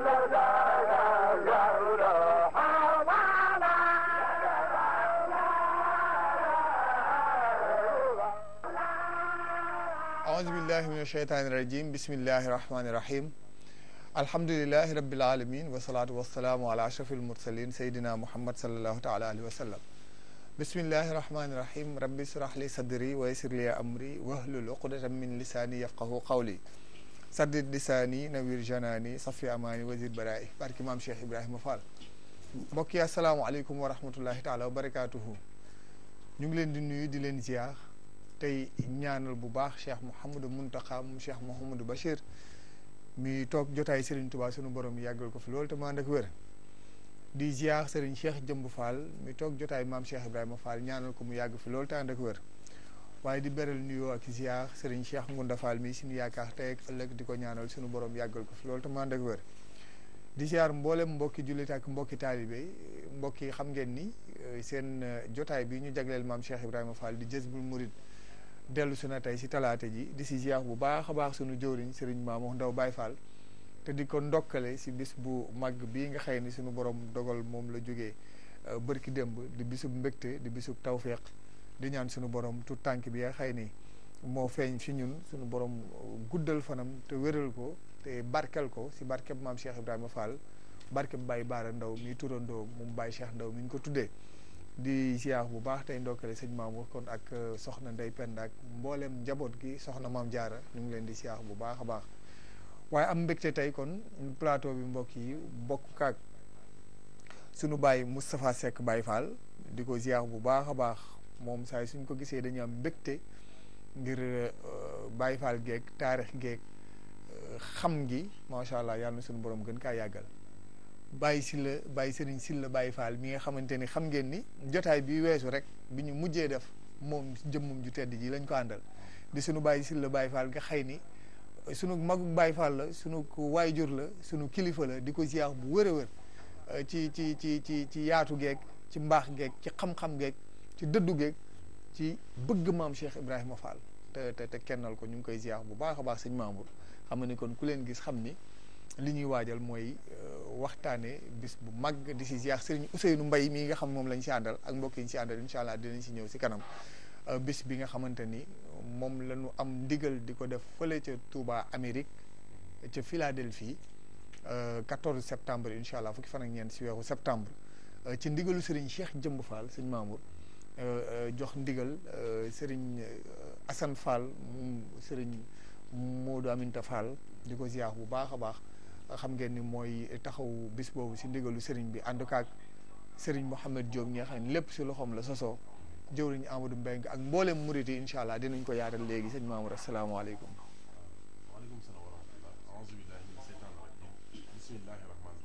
أعوذ بالله من الشيطان الرجيم بسم الله الرحمن الرحيم الحمد لله رب العالمين والصلاة والسلام على أشرف المرسلين سيدنا محمد صلى الله تعالى عليه وسلم بسم الله الرحمن الرحيم ربي اشرح لي صدري ويسر لي أمري واحلل عقدة من لساني يفقه قولي سدد لساني نوير جناني صفي أماني وزير برائي بارك إمام شيخ إبراهيم فال mbokk yi asalaamaaleykum wa rahmatullahi taala wa barakaatuhu ñu ngi leen di nuyu di leen ziar tey ñaanal bu baax cheikh Mouhamadou Mountakha mu cheikh Mouhamadou Bachir mi toog jotaay Serigne Touba sunu borom yàggal ko fi loolu te mu ànd ak wér di ziar Serigne Cheikh Jëmb Fall mi toog jotaay maam Cheikh Ibrahima Fall ñaanal ko mu yàgg fi loolu te ànd ak wér waaye di beral nuyoo ak ziar Serigne Cheikh Ngunda Fall mi suñu yaakaar tey ak ëllëg di ko ñaanal sunu borom yàggal ko fi loolu te mu ànd ak wér di ziar mboolem mbokki jullit ak mbokki taalibe mbokk yi xam ngeen ni seen jotaay bi ñu jagleel maam Cheikh Ibrahima Fall di Jazbul Murid dellu su na tey si talaata ji di si ziar bu baax a baax sunu jëwriñ Serigne Mamour Ndaw Baye Fall te di ko ndokkale si bis bu màgg bii nga xëy ni sunu borom dogal moom la jógee bërki démb di bisub mbégte di bisub tawféex di ñaan sunu borom tout tànk bi nga xëy ni moo feeñ fi ñun sunu borom guddal fanam te wéral ko te barkel ko si barkeb maam Cheikh Ibrahima Fall barkeb Baye Baara Ndaw mi turandoo moom Baye Cheikh Ndaw mi ñu ko tuddee di ziar bu baax tey ndokkale sëñ Mamour kon ak soxna Ndey Penda ak mboolem njaboot gi soxna maam Jaara ñu ngi leen di ziar bu baax a baax waaye am mbégte tey kon plateau bi mbokk yi bokk kaak sunu Baye Moustapha Seck Baye Fall di ko ziar bu baax a baax moom saa suñ ko gisee dañu am mbégte ngir Baye Fall geeg taarix geeg xam gi macha allah yàlla na suñu borom gën kaa yàggal bàyyi si la bàyyi sëriñ si la bàyyi faal mi nga xamante ni xam ngeen ni jotaay bi weesu rek bi ñu mujjee def moom jëmmum ju tedd ji lañ ko àndal di suñu bàyyi si la bàyyi faal nga xëy ni sunu magug bàyyi faal la sunu waayjur la sunu kilifa la di ko ziar bu wër a wër ci ci ci ci ci yaatu geeg ci mbaax geeg ci xam-xam geeg ci dëddu geeg ci bëgg maam Cheikh Ibrahima Fall te te te kennal ko ñu ngi koy ziar bu baax a baax sëñ Mamour xam ni kon ku leen gis xam ni li ñuy waajal mooy waxtaane bis bu mag di si ziar sëriñ Ousseynou Mbaye mii nga xam moom lañ si àndal ak mbokk yi ñu si àndal incha allah dinañ si ñëw si kanam bis bi nga xamante ni moom la ñu am ndigal di ko def fële ca Touba Amérique ca Philadelphie 14 septembre incha allah fukki fan ak ñeent si weeru septembre ci ndigalu sëriñ Cheikh Jëmb Fall sëñ Mamour jox ndigal sëriñ Assane Fall moom sëriñ Modou Aminta Fall di ko ziar bu baax a baax xam ngeen ni mooy taxaw bis boobu si ndigalu sëriñ bi ànd kaag sëriñ Mouhamed Diop ñi nga xam ne lépp si loxoom la sosoo jëwriñ Amadou Mbengue ak mboolem murit yi incha allah dinañ ko yaatal léegi sëñ Mamour asalaamaaleykum. waaleykum salaam wa rahmatullah aouzu billahi min seytaan rajim bismillahi rahmani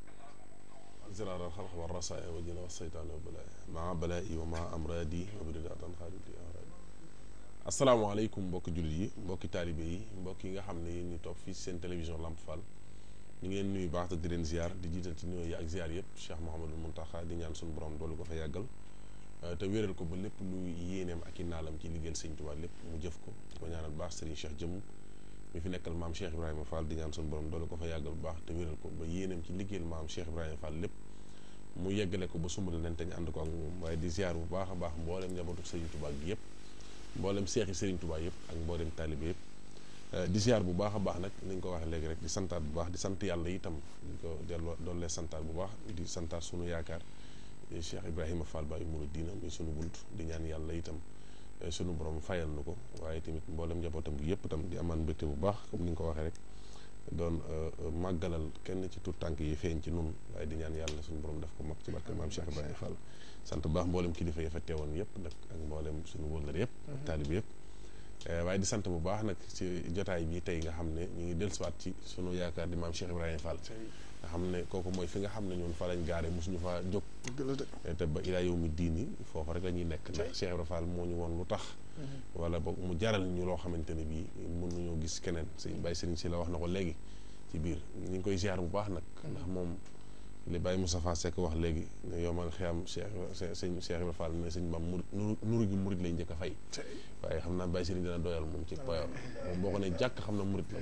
rahim zirar alxalq wa rasaaya wa jina wa seytaan wa balaaya maa balaa'i wa maa amraadi wa biridatan xaalidi amraadi asalaamaaleykum mbokki jullit yi mbokki taalibe yi mbokk yi nga xam ne ñu toog fii seen télévision Lamp Fall ñu ngi leen nuyu baax te di leen ziar di jiital ci nuyoo yi ak ziar yëpp Cheikh Mouhamadul Mountakha di ñaan suñu borom doolu ko fa yàggal te wéral ko ba lépp lu yéeneem ak i naalam ci liggéeyal sëñ Tuubaa lépp mu jëf ko di ko ñaanal baax Serigne Cheikh jëmm mi fi nekkal maam Cheikh Ibrahima Fall di ñaan suñu borom doolu ko fa yàggal bu baax te wéral ko ba yéeneem ci liggéeyal maam Cheikh Ibrahima Fall lépp mu yeggale ko ba sumbal leen te ñu ànd ko ak moom waaye di ziar bu baax a baax mboolem njabootu Serigne Touba gi yëpp mboolem seexi Serigne Touba yëpp ak mboolem taalibe yëpp di ziar bu baax a baax nag ni ñu ko waxee léegi rek di santaat bu baax di sant yàlla itam di ko delloo doon lee santaat bu baax di santaat sunu yaakaar Cheikh Ibrahima Fall Baye Mouridina muy sunu bunt di ñaan yàlla itam sunu borom fayal nu ko waaye tamit mboolem njabootam gi yëpp itam di amaan mbégte bu baax comme ni nga ko waxee rek doon màggalal kenn ci tout tànk yi feeñ ci nun waaye di ñaan yàlla sunu borom def ko mag ci barke maam Cheikh Ibrahima Fall sant bu baax mboolem kilifa yi fa teewoon yëpp nag ak mboolem sunu wëllër yëpp ak taalibe yëpp waaye di sant bu baax nag ci jotaay bi tey nga xam ne ñu ngi dellusiwaat ci sunu yaakaar di maam Cheikh Ibrahima Fall nga xam ne kooku mooy fi nga xam ne ñun fa lañ gaare mosuñu fa jóg te ba ilaa yow mi diini foofu rek la ñuy nekk ndax Cheikh Ibrahima Fall moo ñu woon lu tax wala boog mu jaral ñu loo xamante ne bii mën nañoo gis keneen sëñ Baye Serigne si la wax na ko léegi ci biir ñu ngi koy ziar bu baax nag ndax moom li Baye Moustapha Seck wax léegi ne yow man xiyam Cheikh sëñ Cheikh Ibrahima Fall ne sëñ Bam murid nuru gi murid lay njëkk a fay waaye xam naa Baye Serigne dina doyal moom ci poyam moom boo ko ne jàkk xam na murid la moom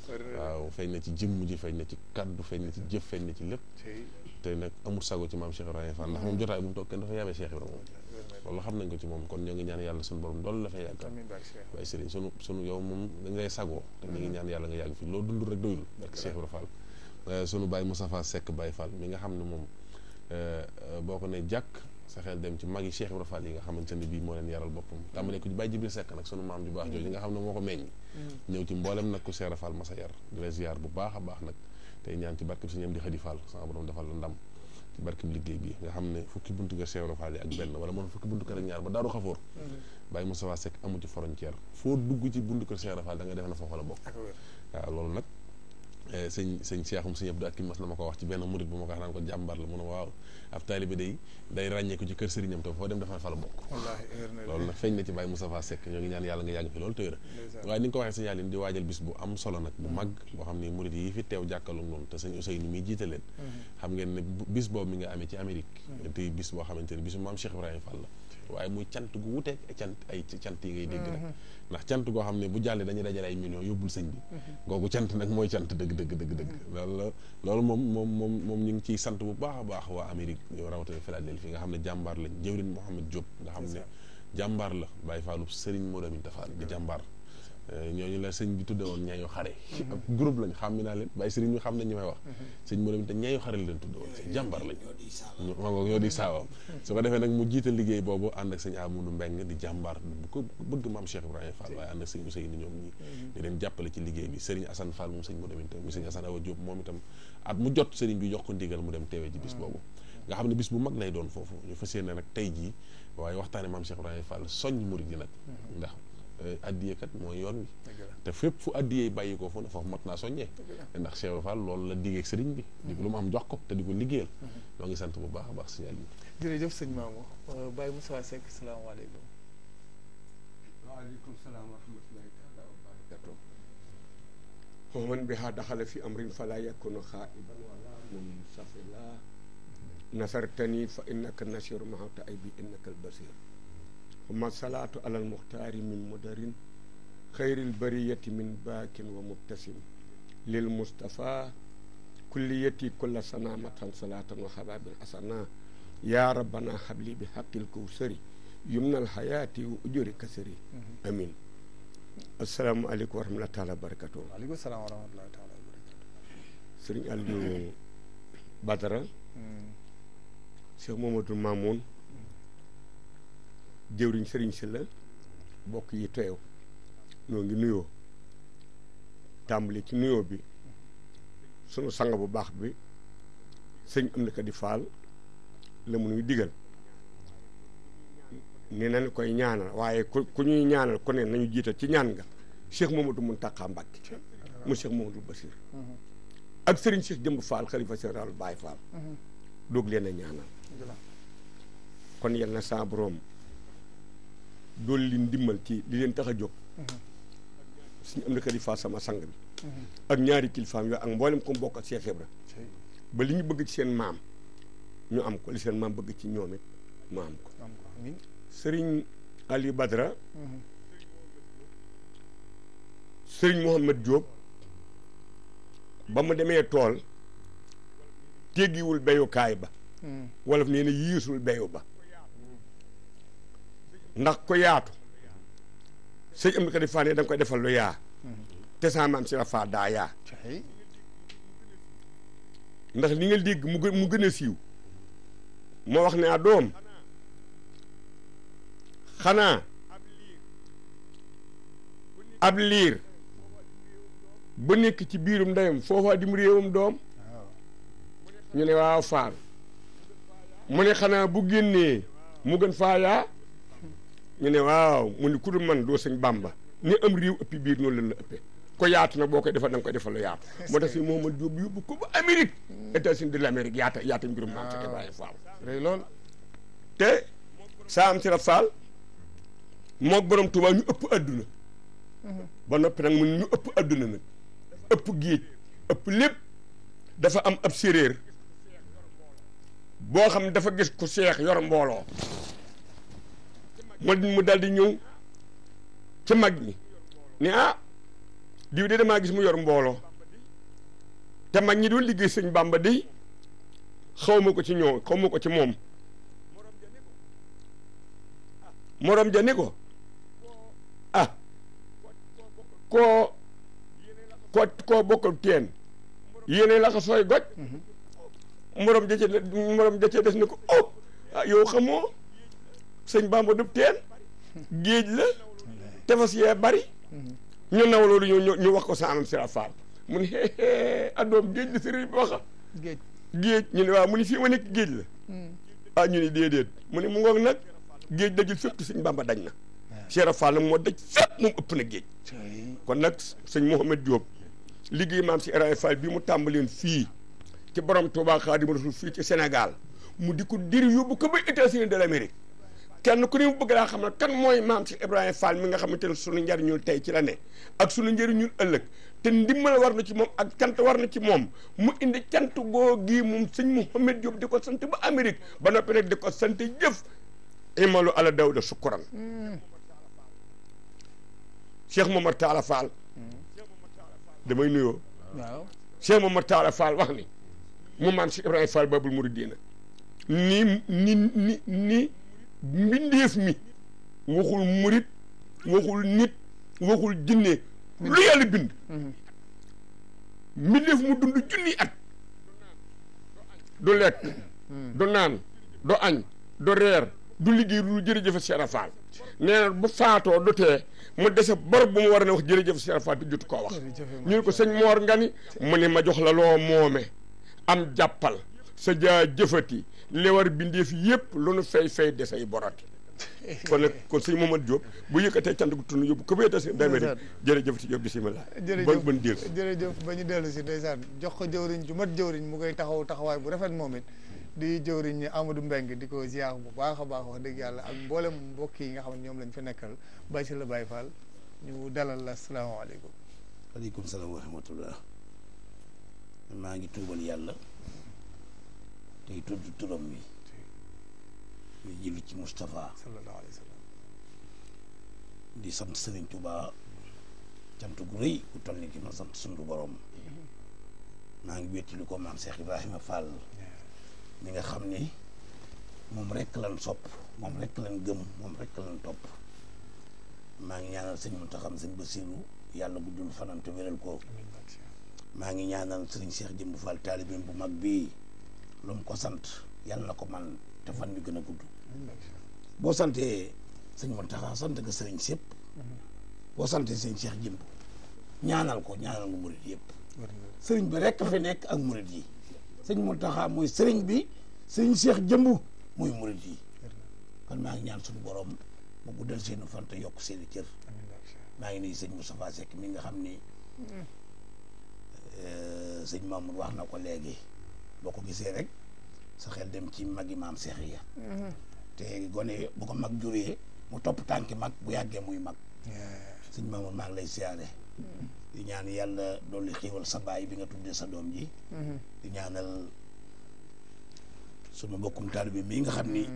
waaw feeñ na ci jëmm ji feeñ na ci kaddu feeñ na ci jëf feeñ na ci lépp te nag amul sago ci maam Cheikh Ibrahima Fall ndax moom jotaay bu mu toog kenn dafa yabee Cheikh Ibrahima moom loolu xam nañ ko ci moom kon ñoo ngi ñaan yàlla suñu borom doolu la fay yàggal waaye sëriñ sunu sunu yow moom dañ lay sagoo te ñu ngi ñaan yàlla nga yàgg fi loo dund rek doyul ak Cheikh Ibrahima Fall sunu Baye Moustapha Seck Baye Fall mi nga xam ne moom boo ko ne jàkk sa xel dem ci mag yi Cheikh Ibrahima Fall yi nga xamante ne bii moo leen yaral boppam tàmbalee ko ci Baye Jibril Seck nag sunu maam ju baax jooju nga xam ne moo ko meññ ñëw ci mboolem nag ku Cheikh Ibrahima Fall masa yar di la ziar bu baax a baax nag tey ñaan ci barkeb suñu am di xëdi Fall sama borom defal la ndam ci barkeb liggéey bi nga xam ne fukki buntu kër Cheikh Ibrahima Fall yi ak benn wala moom fukki buntu kër ak ñaar ba daaru xafoor Baye Moustapha Seck amu ci frontière foo dugg ci buntu kër Cheikh Ibrahima Fall da nga def na foofa la bokk waaw loolu nag sëñ sëñ Seexum sëñ Abdou Akim mas na ma ko wax ci benn murit bu ma ko wax naan ko jàmbar la mu ne waaw ab taalibe day day ràññeeku ci kër sëriñam te foo dem dafa fa la bokk loolu nag feeñ na ci Baye Moustapha Seck ñoo ngi ñaan yàlla nga yàgg fi loolu tëyra waaye ni nga ko waxee sëñ Yàlla di waajal bis bu am solo nag bu mag boo xam ne murit yi fi teew jàkkalu noonu te sëñ Ousseynou muy jiite leen xam ngeen ne bis boobu mi nga amee ci Amérique te bis boo xamante ne bisu maam Cheikh Ibrahima Fall la waaye muy cant gu wuteeg cant ay cant yi ngay dégg nag ndax cant goo xam ne bu jàllee dañuy dajale ay millions yóbbul sëñ bi googu cant nag mooy cant dëgg dëgg dëgg dëgg loolu loolu moom moom moom moom ñu ngi ciy sant bu baax a baax waa Amérique yow rawatina Philadelphie nga xam ne jàmbaar lañ jëwrin Mohamed Diop nga xam ne jàmbaar la Baye Fallou Serigne Modou Aminta Fall di jàmbaar ñooñu la sëñ bi tudde woon ñaayu xare ab groupe lañ xam mi naa leen Baye Serigne ñu xam nañ ñi may wax sëñ Modou Aminta ñaayu xare la leen tudde woon jàmbaar lañ ma ngo ñoo di saawam su ko defee nag mu jiite liggéey boobu ànd ak sëñ Amadou Mbeng di jàmbaar bu ko bëgg maam Cheikh Ibrahima Fall waaye ànd ak sëñ Ousseynou ñoom ñi di leen jàppale ci liggéey bi Serigne Assane Fall moom sëñ Modou Aminta mu sëñ Assane Awa Diop moom itam at mu jot Serigne bi jox ko ndigal mu dem teewee ci bis boobu nga xam ne bis bu mag lay doon foofu ñu fas yéene nag tey jii waaye waxtaane maam Cheikh Ibrahima Fall soññ murid yi nag ndax addiye kat mooy yoon wi te fépp fu addiyee bàyyi ko fu ne foofu mat naa soññee ndax Cheikh Ibrahima Fall loolu la diggee ak sëriñ bi di lu mu am jox ko te di ko liggéeyal ñoo ngi sant bu baax a baax signal yi jërëjëf sëñ Mamour Baye Moussa Seck salaamaaleykum waaleykum salaam wa rahmatullahi taala wa barakatuh ومن بها دخل في أمر فلا يكون خائبا ولا منصفلا نصرتني فإنك النصير مع تأيبي إنك البصير ثم الصلاة على المختار من مدر خير البرية من باك ومبتسم للمصطفى كليتي كل سنامة صلاة وحباب حسنا يا ربنا حبلي بحق الكوثر يمنى الحياة وأجر كسري أمين asalaamaaleykum wa rahmatulah taala barakatu waaleykum salaam wa rahmatulah taala barakatu sëriñ Aliou Badara Cheikh Mamadou Mamoun jëwriñ sëriñ si la bokk yi teew ñoo ngi nuyoo tàmbali ci nuyoo bi sunu sang bu baax bi sëñ am na ko di faal la mu nuy digal ni nañ koy ñaanal waaye ku ku ñuy ñaanal ku ne nañu jiital ci ñaan nga Cheikh Mamadou Mountakha Mbacké mu Cheikh Mamadou Bassir ak Serigne Cheikh Jëmb Fall xalifa général Baye Fall doog leen a ñaanal kon yal na saa borom dool li ndimmal ci li leen tax a jóg suñu am na kilifa sama sang bi ak ñaari kilifaam yooyu ak mboolem ko bokk ak Cheikh Ibra ba li ñu bëgg ci seen maam ñu am ko li seen maam bëgg ci ñoom it mu am ko sëriñ Ali Badra sëriñ Mohamed Diop ba mu demee tool teggiwul beyukaay ba wolof nee na yiisul beyu ba ndax ko yaatu sëñ am na ko di faa ne da nga koy defal lu yaa te saa maam si la faa daa yaa ndax li nga dégg mu gën mu gën a siiw moo wax ne a doom xanaa ab liir ba nekk ci biirum ndeyam foofa dim réewam doom ñu ne waaw faal mu ne xanaa bu génnee mu gën faa yaa ñu ne waaw mu ne ku dul man doo sëñ bàmba ni am réew ëppi biir noonu la la ëppee ko yaatu nag boo koy defal da nga koy defal lu yaatu moo tax si Mouhamad Diop yóbbu ko ba Amérique États-Unis de l'Amérique yaata yaata mbirum maam Cheikh Ibrahima Fall rëy lool te saa am si la Fall moog borom Tuubaa ñu ëpp adduna ba noppi nag mun ñu ëpp adduna nag ëpp géej ëpp lépp dafa am ab séréer boo xam ne dafa gis ku seex yor mbooloo mu mu dal di ñëw ci mag ñi ne ah diw de damaa gis mu yor mbooloo te mag ñi doon liggéey sëñ Bàmba di xaw ma ko ci ñoo xaw ma ko ci moom morom ja ni ko ah koo koo koo bokkal teen yéene la ko sooy goj morom ja ca morom ja ca des ni ko oh ah yow xamoo sëñ Bàmba du teen géej la tefas yee bari ñu naw loolu ñu ñu wax ko saanam sira faal mu ni addoom géej la sëriñ bi waxa géej géej ñu ne waaw mu ni fii ma nekk géej la ah ñu ni déedéet mu ni mu ngoog nag géej dajul fépp te sëñ Bàmba dañ na Cheikh Fall nag moo daj fépp moom ëpp na géej kon nag sëñ Mouhamed Diop liggéey maam si Ibrahima Fall bi mu tàmbaleen fii ci borom Touba Xaadimu Rasuul fii ci Sénégal mu di ko diri yóbbu ko ba États-Unis de l'Amérique kenn ku ne mu bëgg laa xam ne kan mooy maam si Ibrahima Fall mi nga xamante ne sunu njariñul tey ci la ne ak sunu njariñul ëllëg te ndimbal war na ci moom ak cant war na ci moom mu indi cant goo gii moom sëñ Mouhamed Diop di ko sant ba Amérique ba noppi nag di ko sant jëf imalu ala dawda sukkuran Cheikh Momar Talla Fall damay nuyoo waaw Cheikh Momar Talla Fall wax ni mu maam si Ibrahima Fall babul muridina ni ni ni ni mbindeef mi waxul murit waxul nit waxul jinne lu yàlla bind mbindeef mu dund junni at du lekk du naan du añ du reer du liggéey du jërëjëf Cheikh Fall nee na bu faatoo du tee mu dese bor bu mu war a ne wax jërëjëf Cheikh Fall te jotu koo wax ñu ne ko sëñ Moor nga ni mu ne ma jox la loo moome am jàppal sa jaa jëfati li war bindeef yëpp lu nu fay fay desay borati kon nag kon sëñ Mamadou Diop bu yëkkatee cant gu tund yóbbu ko ba États-Unis d'Amérique jërëjëf ci Diop bisimilah jërëjëf ban déel jërëjëf ba ñu dellu si ndeysaan jox ko jëwriñ ju mat jëwriñ mu koy taxaw taxawaay bu rafet moom it di jëwriñ ñi Amadou Mbeng di ko ziar bu baax a baax wax dëgg yàlla ak mboolem mbokk yi nga xam ne ñoom lañ fa nekkal Baye si la Baye Fall ñu dalal la asalaamaaleykum aleykum salaam wa rahmatullah maa ngi tuubal yàlla tey tudd turam wi ñu jëli ci Moustapha sallallahu alayhi wa sallam di sant Serigne Touba cant gu rëy ku toll ni ki ma sant sunu borom maa ngi wéttali ko maam Cheikh Ibrahima Fall mi nga xam ni moom rekk lan sopp moom rekk lan gëm moom rekk lan topp maa ngi ñaanal sëñ Mountakha sëñ Bassirou yàlla guddul fanam te wéral ko maa ngi ñaanal sëriñ Cheikh Jëmb Fall taalibeem bu mag bii lu mu ko sant yàlla na ko man te fan bi gën a gudd boo santee sëñ Mountakha sant nga sëriñ sépp boo santee sëñ Cheikh Jëmb ñaanal ko ñaanal nga murit yëpp sëriñ bi rekk fi nekk ak murit yi sëñ Mountakha mooy sëriñ bi sëriñ Cheikh Jëmb mooy murit yi kon maa ngi ñaan suñu borom mu guddal seeni fan te yokk seeni cër maa ngi nuyu sëñ Moustapha Seck mi nga xam ni sëñ Mamour wax na ko léegi boo ko gisee rek sa xel dem ci magi maam Seex ya te gone bu ko mag juree mu topp tànki mag bu yàggee muy mag sëñ Mamour maa ngi lay siyaare di ñaan yàlla dolli xiiwal sa baay bi nga tuddee sa doom ji di ñaanal sunu mbokkum taalibe bi mii nga xam ni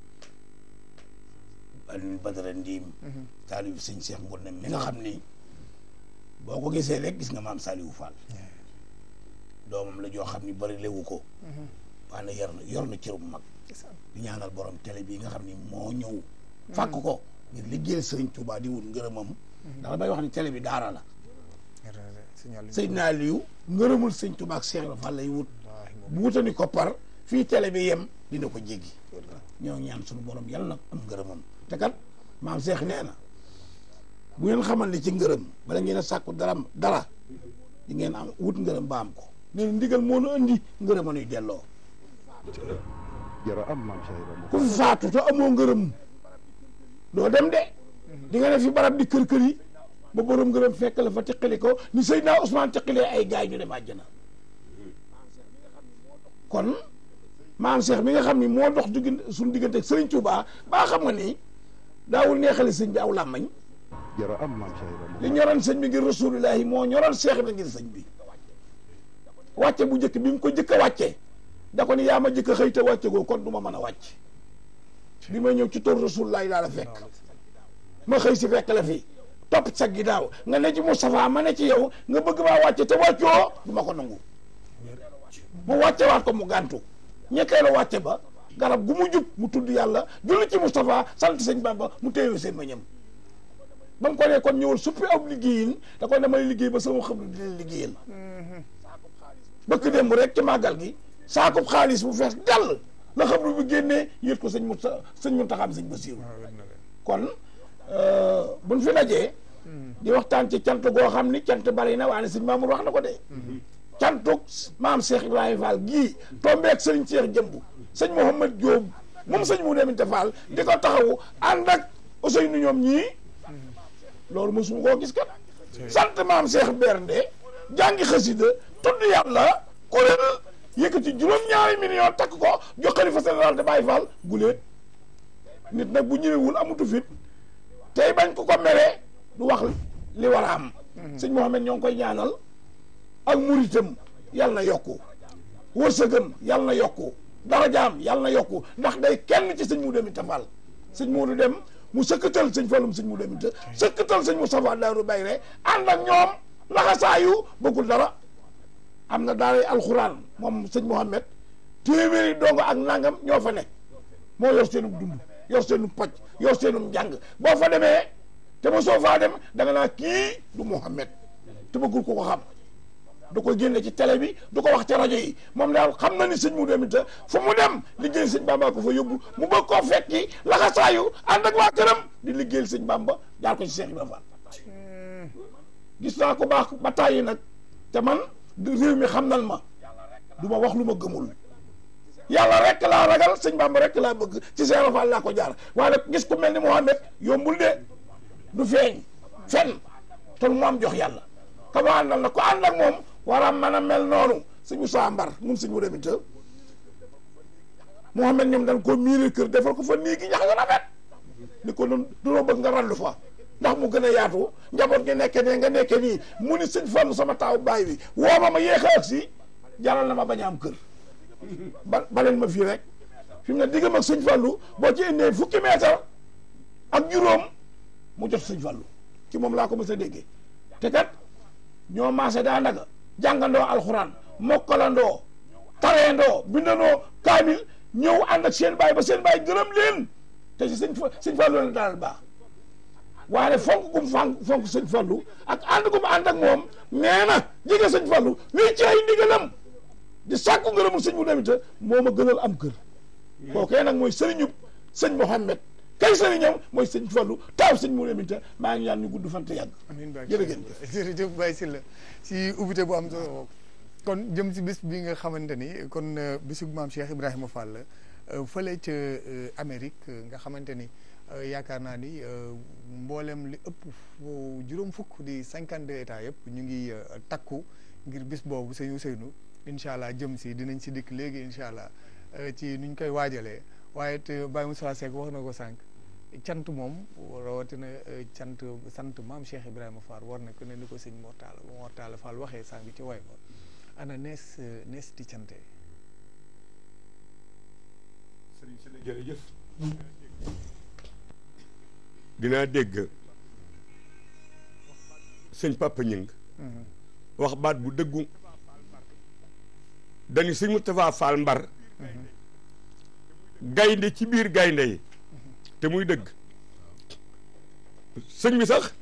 Alioune Badara Ndiim taalibe sëñ Cheikh Ngourne mi nga xam ni boo ko gisee rek gis nga maam Saliou Fall doomam la joo xam ni bari lewu ko waaye yor na yor na cër bu mag di ñaanal borom télé bii nga xam ni moo ñëw fàkk ko ngir liggéeyal sëriñ Touba di wut ngërëmam ndax damay wax ni télé bi daara la Seydina Aliou ngërëmul sëñ Touba ak Cheikh Fall lay wut bu wutani koppar fii télé bi yem dina ko jéggi ñoo ñaan suñu borom yàlla nag am ngërëmam te kat maam Cheikh nee na bu ngeen xamal ni ci ngërëm bala ngeen a sàkku dara dara di ngeen am wut ngërëm ba am ko nee na ndigal moo nu andi ngërëm a nuy delloo jara am maam Cheikh ku fi faatu te amoo ngërëm doo dem de di nga ne fi barab di kër kër yi ba borom ngërëm fekk la fa teqali ko ni Seydina Ousmane teqalee ay gaay ñu dem àjjana kon maam Cheikh mi nga xam ni moo dox diggante suñu diggante ak Serigne Touba baa xam nga ni daawul neexale sëñ bi aw làmmañ jara am maam Cheikh li ñoroon sëñ bi ngir rasulullahi moo ñoroon Cheikh bi ngir sëñ bi wàcce bu njëkk bi mu ko jëkk a wàcce da ko ni yaa ma jëkk a xëy te wàcce goo kon du ma mën a wàcc bi ma ñëw ci toor rasulullahi laa la fekk ma xëy si fekk la fi topp sa ginnaaw nga ne ci Moustapha ma ne ci yow nga bëgg maa wàcce te wàccoo du ma ko nangu mu wàcce waat ko mu gàntu ñetteelu wàcce ba garab gu mu jub mu tudd yàlla julli ci Moustapha sant sëñ Bamba mu téye seen mañam ba mu ko ne kon ñëwul suppi ab liggéeyin da ko damay liggéey ba sama xam ne dina liggéeyal bëkk démb rek ci màggal gi saakub xaalis bu fees dell la xam ne bu génnee yët ko sëñ mu sëñ mu taxaam sëñ Basiiru kon buñ fi dajee di waxtaan ci cant goo xam ni cant bari na waaye sëñ Mamour wax na ko de cantuk maam Cheikh Ibrahima Fall gii tombeek sëriñ Cheikh jëmb sëñ Mouhamad Diop moom sëñ mu deminte Fall di ko taxawu ànd ak Ousseynou ñoom ñii loolu mosuma koo gis kat sant maam Cheikh Bernde jàngi xasida tudd yàlla kuréel yëkkati juróom-ñaari million takk ko jox xalifa général de Baye Fall guléet nit nag bu ñëwewul amutu fit tey bañ ko ko mere du wax li war a am sëñ Mouhamed ñoo ngi koy ñaanal ak muritam yàlla na yokku wërsëgam yàlla na yokku darajaam yàlla na yokku ndax day kenn ci sëñ mu demita Fall sëñ Moodu dem mu sëkkatal sëñ Fallum sëñ mu demita sëkkatal sëñ Moustapha Daaru Bayre ànd ak ñoom laxasaayu bëggul dara am na daaray alxuraan moom sëñ Mouhamed téeméeri dongo ak nangam ñoo fa nekk moo yor seenum dund yor seenum paj yor seenum njàng boo fa demee te ma soo faa dem da nga naa kii du Mouhamed te bëggul ko ko xam du ko génne ci télé bi du ko wax ci rajo yi moom daal xam na ni sëñ mu demit fu mu dem liggéey sëñ Bamba ko fa yóbbu mu bëgg koo fekki laxasaayu ànd ak waa këram di liggéeyal sëñ Bamba jaar ko ci Cheikh Ibrahima Fall gis naa ko baax ba tàyyi nag te man réew mi xam nan ma du ma wax lu ma gëmul yàlla rek laa ragal sëñ Bamba rek laa bëgg ci Cheikh Fall laa ko jaar waaye nag gis ku mel ni Mouhamed yombul de du feeñ fen te mu am jox yàlla ka mu àndal na ko ànd ak moom war a mën a mel noonu suñu saa mbar mun suñu demit Mouhamed ñoom dañ koo miiree kër defal ko fa nii gi ñax nga rafet ni ko doon dunoo bëgg nga randu fa ndax mu gën a yaatu njaboot gi nekke ne nga nekke nii mu ni sëñ Fallu sama taaw baay bi woo ma ma yéex a agsi jaral na ma bañ a am kër ba baleen ma fii rek fi mu ne diggam ak sëñ Fallu boo ci indee fukki meetar ak juróom mu jot sëñ Fallu ci moom laa ko mës a déggee te kat ñoo maase daa ndaga jàngandoo alxuraan mokkalandoo tareendoo bindandoo kaamil ñëw ànd ak seen baay ba seen baay gërëm leen te si sëñ fa sëñ Fallu leen daal baax waaye fonk gum fonk fonk sëñ Fallu ak ànd gum ànd ak moom nee na jege sëñ Fallu lii ci ay ndigalam di sàkku ngërëmul sëñ mu demita moo ma gënal am kër kookee nag mooy sëriñub sëñ Mouhamed kay sëriñam mooy sëñ Fallu taaw sëñ mu demita maa ngi ñaan ñu gudd fan te yàgg amiin Baye jërëjëf jërëjëf Baye Sylla si ubbite bu am solo kon jëm si bis bi nga xamante ni kon bisu maam Cheikh Ibrahima Fall fële ca Amérique nga xamante ni yaakaar naa ni mboolem li ëpp juróom fukk di cinquante deux états yëpp ñu ngi takku ngir bis boobu sëñ Ousseynou incha allah jëm si dinañ si dikk léegi incha allah ci nuñ koy waajalee waaye te Baye Moussa Seck wax na ko sànq cant moom rawatina cant sant maam Cheikh Ibrahima Fall war na ko ne ni ko sëñ Mortala Mortala Fall waxee sànq ci way ba ana nees nees di cante sëriñ si la jërëjëf dinaa dégg sëñ Papa Ñing wax baat bu dëggu dañu sëñ Moustapha Fall Mbar gaynde ci biir gaynde yi te muy dëgg sëñ bi sax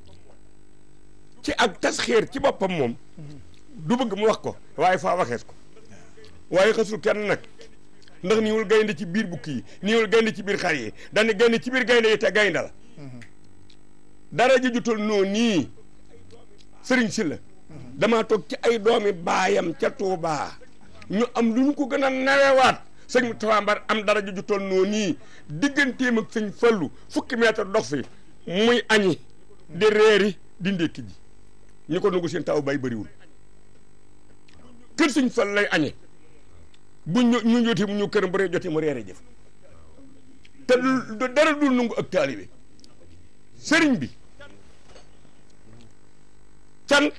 ci ak tas xeer ci boppam moom du bëgg mu wax ko waaye faa waxees ko waaye xasul kenn nag ndax niwul gaynde ci biir bukki yi niwul gaynde ci biir xar yi dañu gaynde ci biir gaynde yi te gaynde la dara ji jutal noo nii sëriñ si la damaa toog ci ay doomi baayam ca Tuubaa ñu am lu ñu ko gën a nawewaat sëñ Moustapha Mbar am dara ji jutal noo nii digganteem ak sëñ Fallu fukki mètre dox fi muy añi di reeri di ndékki ji ñu ko nangu seen taw bay bëriwul kër sëñ Fall lay añe bu ñu ñu joti mu ñu këram bu ree joti mu reere jëf te du dara dul nangu ak taalibe sëriñ bi cant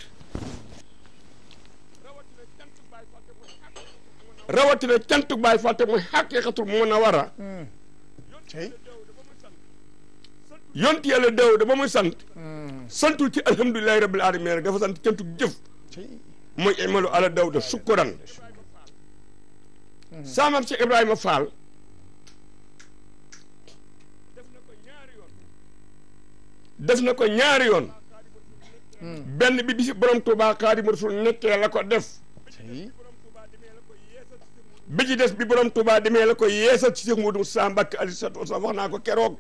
rawatina cant baay fàtte mooy xaqiiqatul mun a war a tey yonti yàlla daw da ba muy sant santul ci alhamdulilahi rabbil alamin rek dafa sant cantu jëf ci mooy imalu ala dawda sukkuran saamam ci Ibrahima Fall def na ko ñaari yoon benn bi bi si borom Touba Xaadimu Rasuul nekkee la ko def ci bi ci des bi borom Touba demee la ko yeesal ci Cheikh Modou Moussa Mbacke alayhi salaatu wasalaam wax naa ko keroog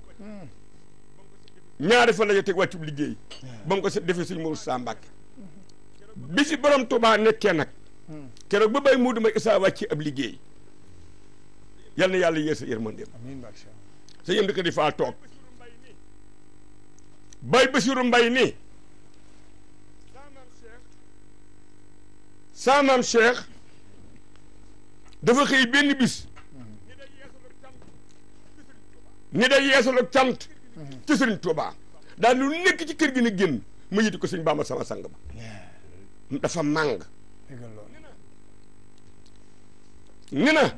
ñaari fan la ñu teg wàccub liggéey ba mu ko se- defee sëñ Modou Moussa Mbacke bi si borom Touba nekkee nag keroog ba bay Modou Mbaye Issa wàcc ab liggéey yal na yàlla yeesal yërmandeem amiin barke Cheikh sa yëm di ko di faa toog bay Basiru Mbay ni saa maam Cheikh dafa xëy benn bis ni day yeesal ak cant ci Sëriñ Tuubaa daal lu nekk ci kër gi na génn ma yiti ko sëñ Bamba sama sang ba dafa màng déggal loolu ni na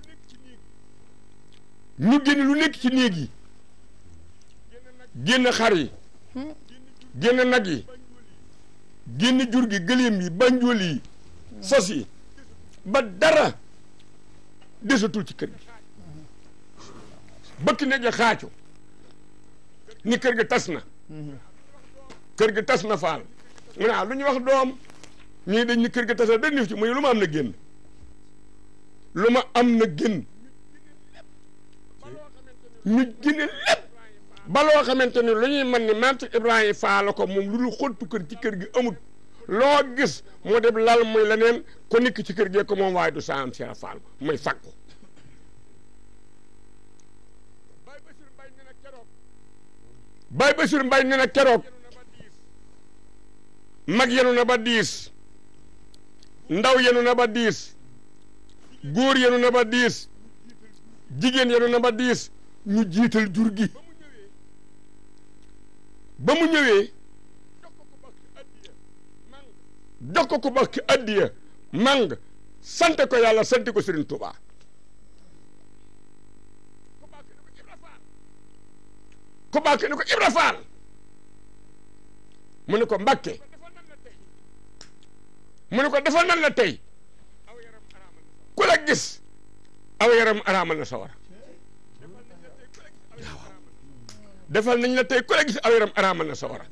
ñu génn lu nekk ci néeg yi génn xar yi génn nag yi génn jur gi gëléem yi banjool yi sos yi ba dara desatul ci kër gi bëkk ne ja xaacu ni kër gi tas na kër gi tas na faal mu ne ah lu ñu wax doom ñii dañ ni kër gi tas na dañ ci muy lu ma am na génn lu ma am na génn ñu génne lépp ba loo xamante ni lu ñuy mën ni maam ci Ibrahima faala ko moom lu dul xottu kër ci kër gi amut loo gis moo def lal muy leneen ko nikk ci kër gee ko moom waaye du saam Cheikh Fall muy fàggu Baye Bassirou Mbaye ne na keroog mag yenu na ba diis ndaw yenu na ba diis góor yenu na ba diis jigéen yenu na ba diis ñu jiital jur gi ba mu ñëwee jox ko ko ba ki addiya mang sant ko yàlla sant ko Serigne Touba ko bàkke ni ko Ibra Faal mu ne ko Mbàkke mu ne ko defal nan la tey ku la gis aw yaram araamal na sawara defal nañ la tey ku la gis aw yaram araamal na sawara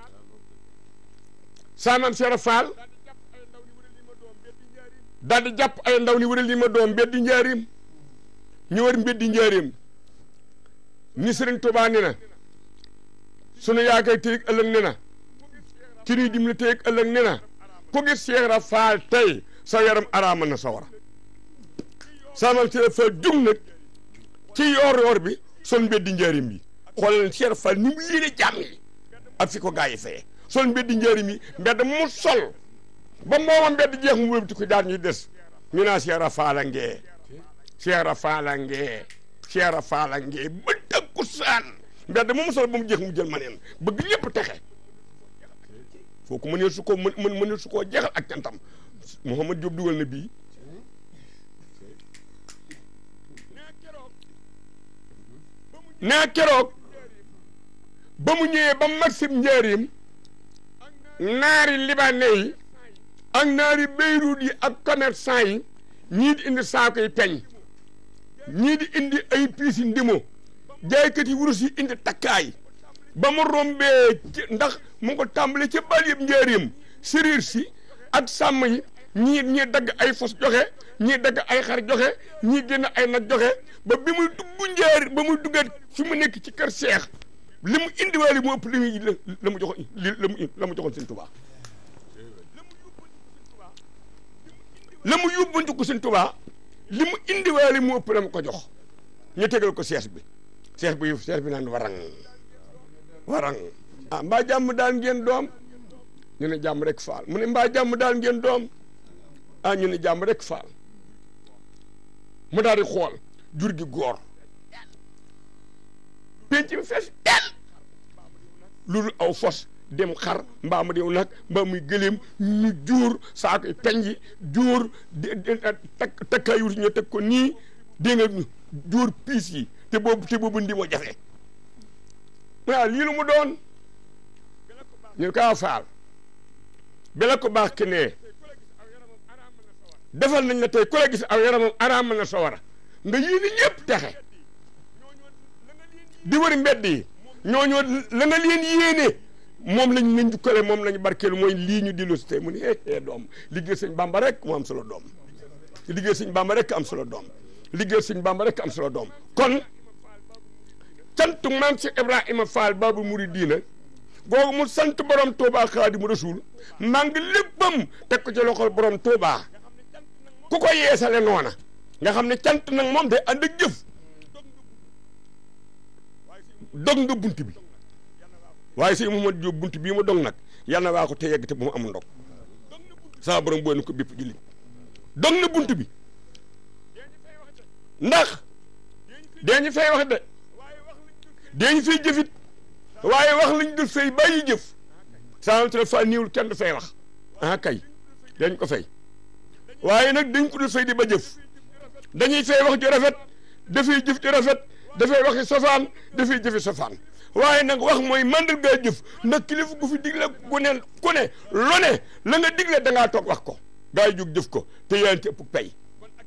saamam Seera Faal daal di jàpp ay ndaw ni wëral li ma doom mbeddi njaarim ñu war mbeddi njaarim ni Sëriñ Tuubaa ni na sunu yaakaar tey ak ëllëg ne na ci nuy dimbali tey ak ëllëg ne na ku gis Seera Faal tey sa yaram araamal na sawara saamam Seera Faal jug nag ci yoor yoor bi sol mbeddi njaarim bi xoolal Seera Faal ni mu yéene jàmm yi ak fi ko gaa yi feye sol mbeddi njaarim yi mbedd mu sol ba mooma mbedd jeex mu wëlbati ko daal ñuy des ñu naa Seera Faal a ngee Seera Faal a ngee Seera Faal a ngee ba dëkku saan mbedd mu sol ba mu jeex mu jël ma neen bëgg ñëpp texe foo ko mënee su ko mën mën mënee su koo jeexal ak cantam Mouhamad Diop dugal na bii nee keroog ba mu ñëwee ba Maxime njaarim naari libanais yi ak naari Beyrouth yi ak commerçant yi ñii di indi saako yi peñ ñii di indi ay piisi ndimo jaaykat yi wurus yi indi takkaay ba mu rombee ci ndax mu ngi ko tàmbale ca bal yëpp njaarim sériir si ak sàmm yi ñii ñii dagg ay fos joxe ñii dagg ay xar joxe ñii génn ay nag joxe ba bi muy dugg njaar ba muy duggaat fi mu nekk ci kër seex li mu indiwaale mu ëpp li muy la mu joxoon li la mu la mu joxoon sëñ Tuubaa la mu yóbbantu ko sëñ Tuubaa li mu indiwaale mu ëpp la mu ko jox ñu tegal ko seex bi seex bi seex bi naan warang warang ah mbaa jàmm daal ngeen doom ñu ne jàmm rek faal mu ne mbaa jàmm daal ngeen doom ah ñu ne jàmm rek faal mu daal di xool jur gi góor penc mi fees del loolu aw fos dem xar mbaa mu dew nag mbaa muy gëléem ñu juur saako yi peñ yi juur takk takkaayur ñu teg ko nii dégg nga juur piis yi te boobu te boobu ndi moo jafe waaw lii lu mu doon ñu ko aw faal bi la ko baax ki nee defal nañ la tey ku la gis aw yaramam araamal na sawara nga yéene ñëpp texe di wër mbedd yi ñooñoo la nga leen yéene moom lañ nañ jukkale moom lañ barkeelu mooy lii ñu dillu si tey mu ne hee hee doom liggéey sëñ bamba rek moo am solo doom liggéey sëñ bamba rek am solo doom liggéey sëñ bamba rek am solo doom kon cantu maam si ibrahima fall babu muridiina googu mu sant borom Touba Xaadimu Rasuul maa ngi léppam teg ko ci loxol borom Touba ku ko yeesale noona nga xam ne cant nag moom day ànd ak jëf dog nga bunt bi waaye sëñ Mouhamadou Diop bunt bii ma dog nag yal na waa ko te yegg te bu mu amul ndog saa borom booy na ko bépp jullit dog na bunt bi ndax dañu fay wax de dañu fay jëfit waaye wax lañ dul fay bàyyi jëf saa te fa niiwul kenn du fay wax ah kay dañ ko fay waaye nag dañ ko dul fay di ba jëf dañuy fay wax ju rafet dafay jëf ju rafet dafay waxi sofaan dafay jëfi sofaan waaye nag wax mooy mandarga jëf ndax kilifa gu fi digle gu ne ku ne lu ne la nga digle da ngaa toog wax ko gaa yi jóg jëf ko te yaa ngi ëpp pay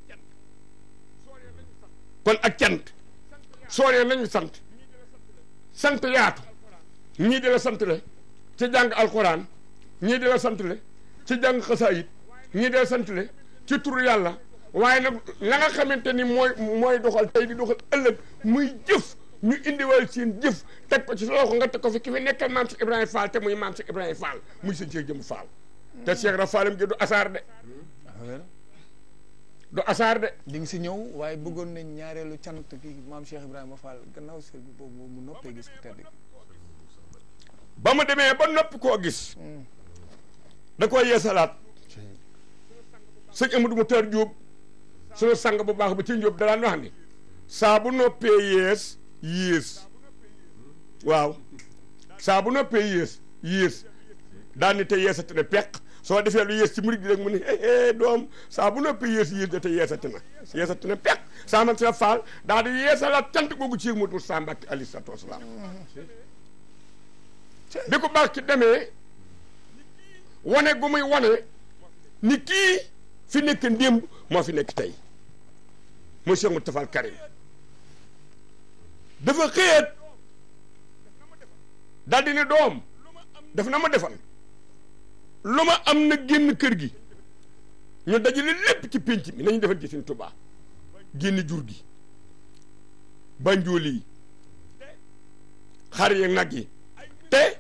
kon ak cant sooree nañu sant sant yaatu ñii di la sant le ci jàng alxuraan ñii di la sant le ci jàng xasaayit ñii di la sant le ci turu yàlla waaye nag la nga xamante ni mooy mooy doxal tey di doxal ëllëg muy jëf ñu indiwal seen jëf teg ko ci sa loxo nga teg ko fi ki fi nekkal maam si Ibrahima Fall te muy maam si Ibrahima Fall muy sëñ Cheikh Jëmb Fall te Cheikh Ra Fallam gi du asaar de du asaar de di nga si ñëw waaye bëggoon nañ ñaareelu cant ki maam Cheikh Ibrahima Fall gannaaw sëñ bi boobu mu noppee gis ku tedd ba mu demee ba noppi koo gis da koy yeesalaat sëñ Amadou Moutar Diop sunu sang bu baax ba ci Diop daan wax ni saa bu noppee yees yées waaw saa bu noppee yées yées daan ni te yeesati na peq soo defee lu yées ci murid gi rek mu ne eh doom saa bu noppee yées yées na te yeesati na yeesati na peq saa man sa faal daal di yeesalaat cant googu ci Modou Moussa Mbacke alayhi salaatu wasalaam bi ko baax ci demee wane gu muy wane ni kii fi nekk ndémb moo fi nekk tey mooy Cheikh Moustapha Al Karim dafa xëyat daal di ne doom daf na ma defal lu ma am na génn kër gi ñu dajale lépp ci pénc mi nañu defal ci Sëñ Tuubaa génn jur gi banjooli yi xar yi nag yi te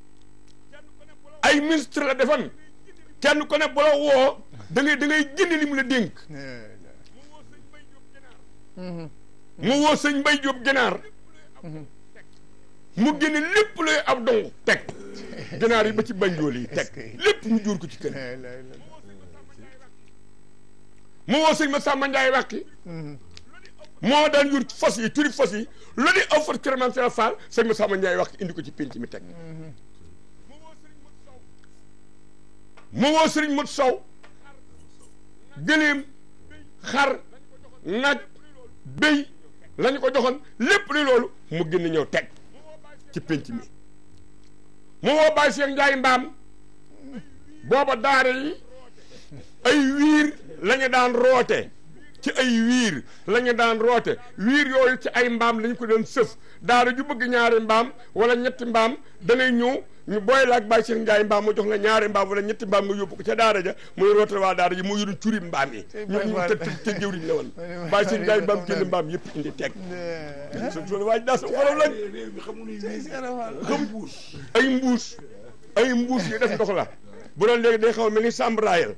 ay ministre la defan kenn ku ne bu la woo da ngay da ngay génne li mu la dénk mu woo sëñ Mbay Jóob ginaar mu génne lépp luy ab dong teg ginaar yi ba ci banjool yi teg lépp mu jur ko ci kër mu woo sëñ ma Sàmba Njaay wàqi moo daan jur fas yi turi fas yi lu di aw fas kërman seen faal sëñ ma Sàmba Njaay wàqi indi ko ci pénc mi teg mu woo sëriñ Mot Sow gëléem xar nag béy lañu ko joxoon lépp li loolu mu génn ñëw teg ci pénc mi mu woo Baye Cheikh Ndiaye mbaam booba daare yi ay wiir la ñu daan roote ci ay wiir la ñu daan roote wiir yooyu ci ay mbaam lañu ko doon sëf daara ju bëgg ñaari mbaam wala ñetti mbaam da ngay ñëw ñu booy la ak Baye Cheikh Ndiaye mbaam mu jox la ñaari mbaam wala ñetti mbaam nga yóbbu ko ca daara ja muy rootal waa daara ji mu yoroon curi mbaam yi ñu ñu te te jëwriñ la woon Baye Cheikh Ndiaye mbaam génn mbaam yëpp indi teg su su waaj daa sa xorom lañ xam ay mbuus ay mbuus yi def ndox la bu doon léegi day xaw mel ni sambraayal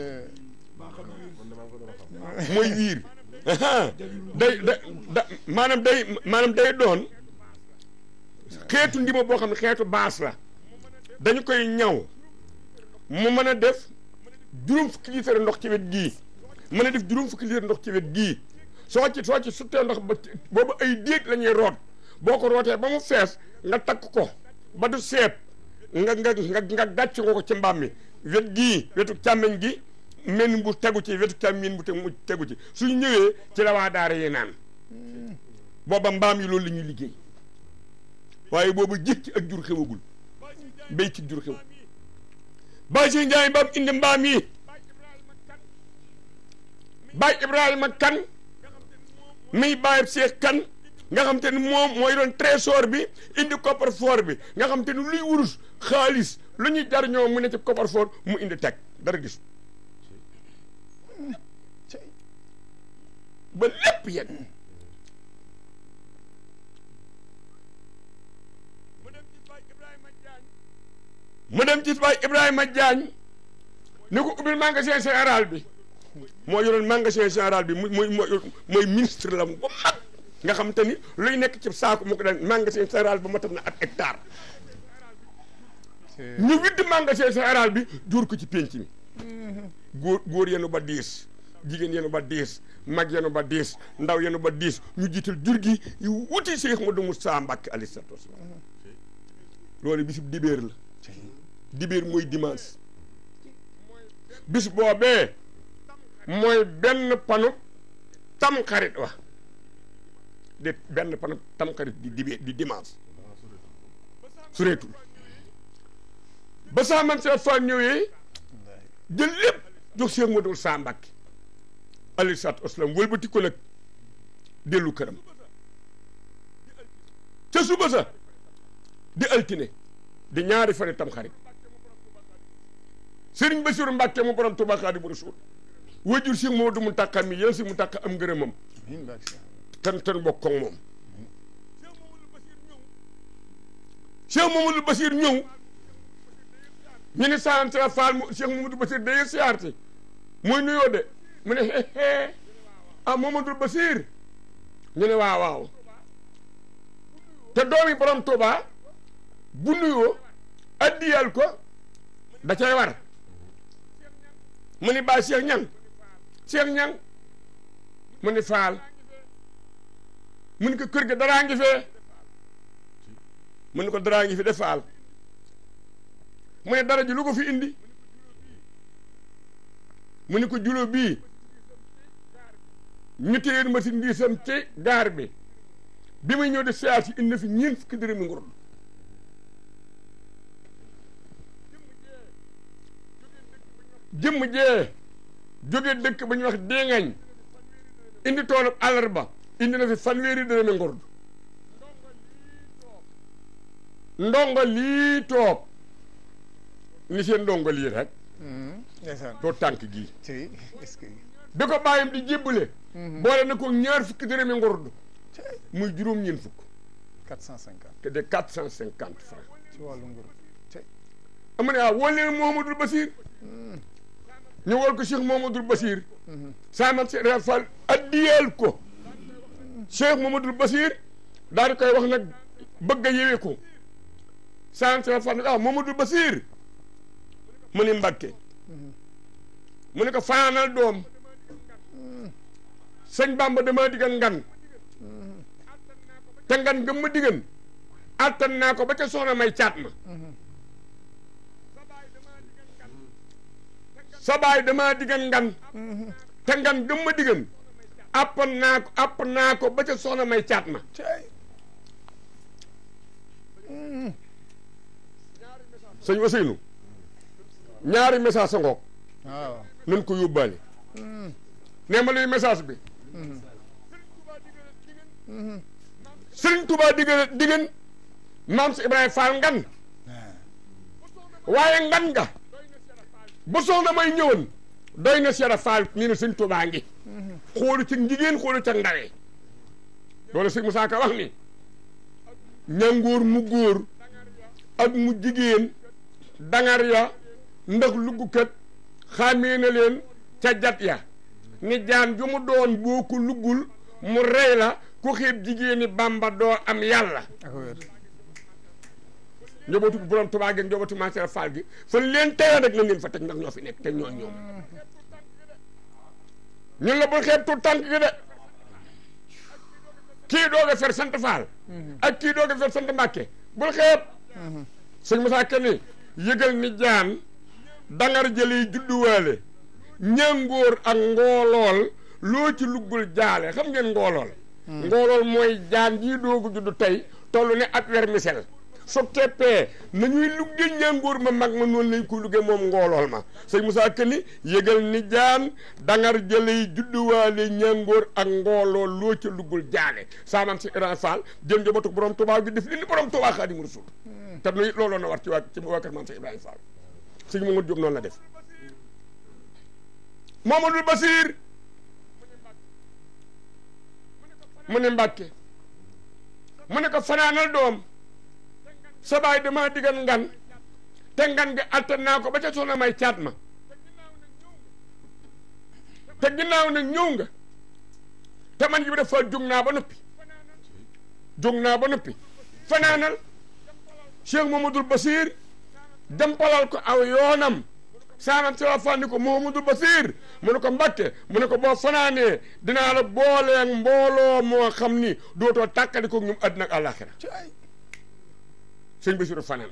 mooy wiir day da da maanaam day maanaam day doon xeetu ndima boo xam ne xeetu baas la dañu koy ñaw mu mën a def juróom fukki litre ndox ci wet gii mën a def juróom fukki litre ndox ci wet gii soo ci soo ci suttee ndox ba boobu ay déeg la ñuy root boo ko rootee ba mu fees nga takk ko ba du seet nga nga nga nga gàcc nga ko ci mbaam mi wet gii wetu càmmeñ gi men bu tegu ci wetu càmmeñ bu mu tegu ci suñu ñëwee ci la waa daara yi naan booba mbaam yi loolu la ñuy liggéey waaye boobu jikki ak jur xewagul béy ci jur xew Baye Cheikh Ndiaye mbaam indi mbaam yi Baye Ibrahima kan miy Baye Cheikh kan nga xam te ni moom mooy doon trésor bi indi coffre-fort bi nga xam te ni luy wurus xaalis lu ñuy jar ñoom mu ne ci coffre-fort mu indi teg dara gis ba lépp yegg mu dem ci Baye Ibrahima Diagne ni ko ubbil magasin général bi moo yoroon magasin général bi muy muy mooy ministre la mu ba mag nga xam te ni luy nekk ci saako mu ko daan magasin général ba matal na ak hectare ñu widd magasin général bi jur ko ci pénc mi góor góor yenu ba diis jigéen yenu ba diis mag yenu ba diis ndaw yenu ba diis ñu jiital jur gi yu wuti Cheikh Modou Moussa Mbacké alayhi salaatu wasalaam loolu bisub dibéer la dibéer mooy dimanche bis boobee mooy benn panu tam xarit wa de benn panu tam xarit di dibéer di dimanche sureetul ba saa man seet fa ñëwee jël lépp jox Cheikh Modou Moussa Mbacké alayhi salaatu wasalaam wëlbati ko nag dellu këram ca suba sa di altine di ñaari fane tam xarit sëriñ Basiru Mbàkke mu borom Tuubaa Xaadimu Rasuul wajur si moo du mu tàqa mi yéen si mu tàqa am ngërëmam ten ten bokk ak moom Cheikh Mamadou Basir ñëw ñu ne sante Fall mu Cheikh Mamadou Basir day siyaarte muy nuyoo de mu ne hee ah Mamadou Basir ñu ne waaw waaw te doomi borom Tuubaa bu nuyoo addiyal ko da cay war mu ni baa Cheikh ñan Cheikh ñan mu ni faal mu ni ko kër ga daraa ngi fee mu ni ko daraa ngi fi de faal mu ne dara ji lu ko fi indi mu ni ko julo bii ñu téyeen machine ndiisam ci gaar bi bi muy ñëw di siyaar si indi na fi ñeent fukki dërëmi ngurdu jëmm jee jóge dëkk ba ñuy wax déngañ indi toolub àllarba indi na fi fanweeri dërëmi ngurdu ndongo lii toog ni seen ndongo lii rek ndeysaan too tànk gii ci est-ce que bi ko bàyyam di jébbale boole na ko ñaar fukki dërëmi ngurdu muy juróom ñeent fukk 450 te de quatre cent cinquante francs ci wàllu nguur ci ama ne waaw woo leen Mouhamadul Basir ñu wol ko Cheikh Mouhamadul Basir saamat si Fall addiyeel ko Cheikh Mouhamadul Basir daal di koy wax nag bëgg a yewee ko saamat si Fall nag ah Mouhamadul Basir mu ni Mbàkke mu ne ko fanaanal doom sëñ Bamba dama diggan ngan te ngan gëm ma diggan attan naa ko ba ca soxna may caat ma sa baay damaa diggan ngan te ngan gëm ma diggan appan naa ko app naa ko ba ca soxna may caat ma ci sëñ Ousseynou ñaari message sa ngoog waaw nan ko yóbbaale nee ma luy message bi Sëriñ Tuubaa diggan diggan maam si Ibrahima Fall ngan waaye ngan nga ba soxna may ñëwoon doy na Cheikh Fall ñu ne Sëriñ Tuubaa ngi xoolu ci jigéen xoolu ca ndawee loolu sëñ Musaa Ka wax ni ñangóor mu góor ak mu jigéen dangar ya ndax luggukat xàmmee na leen ca jat ya ni jaan ju mu doon boo ko luggul mu rey la ku xeeb jigéeni Bàmba doo am yàlla ak wér njobootu borom Tuubaa gi ak njobootu Maam Cheikh Fall gi fan leen teye rek nañ leen fa teg ndax ñoo fi nekk te ñoo ñoom ñun la bul xeeb tu tànk gi de kii doog a fer sant Fall ak kii doog a fer sant Mbàkke bul xeeb sëñ Moussa Kane yëgal ni jaan dangar jëli judduwaale ñàngóor ak ngoolool loo ci luggul jaale xam ngeen ngoolool ngoolool mooy jaan jii doogu juddu tey toll ne ab vermicelle su teppee nañuy lugge ñàngoor ma mag ma noonu lañ koy lugge moom ngoolool ma sëñ Moussa Këni yëgal ni jaan dangar jëley judduwaale ñàngoor ak ngoolool loo ca luggul jaane saamam si Iran Fall jëm njabootu borom Tuubaa gi def li ni borom Tuubaa Xaadimu Rasuul te nuy looloo na war ci waa ci waa kër maam si Ibrahima Fall sëñ Mamadou Diop noonu la def Mamadou Basir mu ne Mbàkke mu ne ko fanaanal doom sa baay dama digal ngan te ngan gi attan naa ko ba ca soxna may caat ma te ginnaaw nag ñëw nga te man yi dafa jóg naa ba noppi jóg naa ba noppi fanaanal Cheikh Mamadou Basir jàmpalal ko aw yoonam saanam si la fànni ko Mamadou Basir mu ne ko Mbàkke mu ne ko boo fanaanee dinaa la booleeg mbooloo moo xam ni dootoo tàkkali ko ñum àddina ak àllaaxira ci ay sëñ Basiru fanaan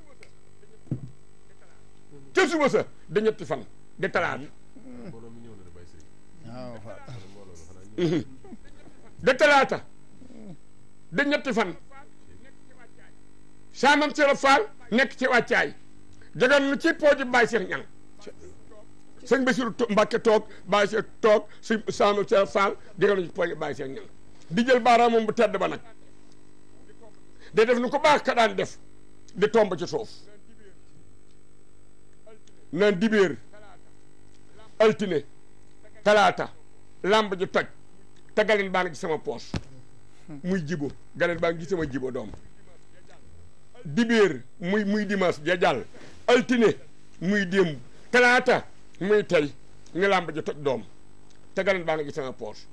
ca suba sa da ñetti fan di talaata mbooloo mi ñëw na de bàyyi sëriñ waaw fa mbooloo la xanaa de talaata de ñetti fan saamam si la faal nekk ci wàccaay jagan nu ci pooji bàyyi seex ñang sëñ Basiru to- Mbàkke toog bàyyi seex toog si saamam si la faal jagan nu ci pooji bàyyi seex ñang di jël baaraam moom bu tedd ba nag de def nu ko baax ka daan def di tomb ci suuf naan dibéer altine talaata lamb ji toj te galen baa ngi ci sama poos muy jibo galen baa ngi ci sama jibo doom dibéer muy muy dimanche ja jàll altine muy démb talaata muy tey ni lamb ji toj doom te galen baa ngi ci sama poos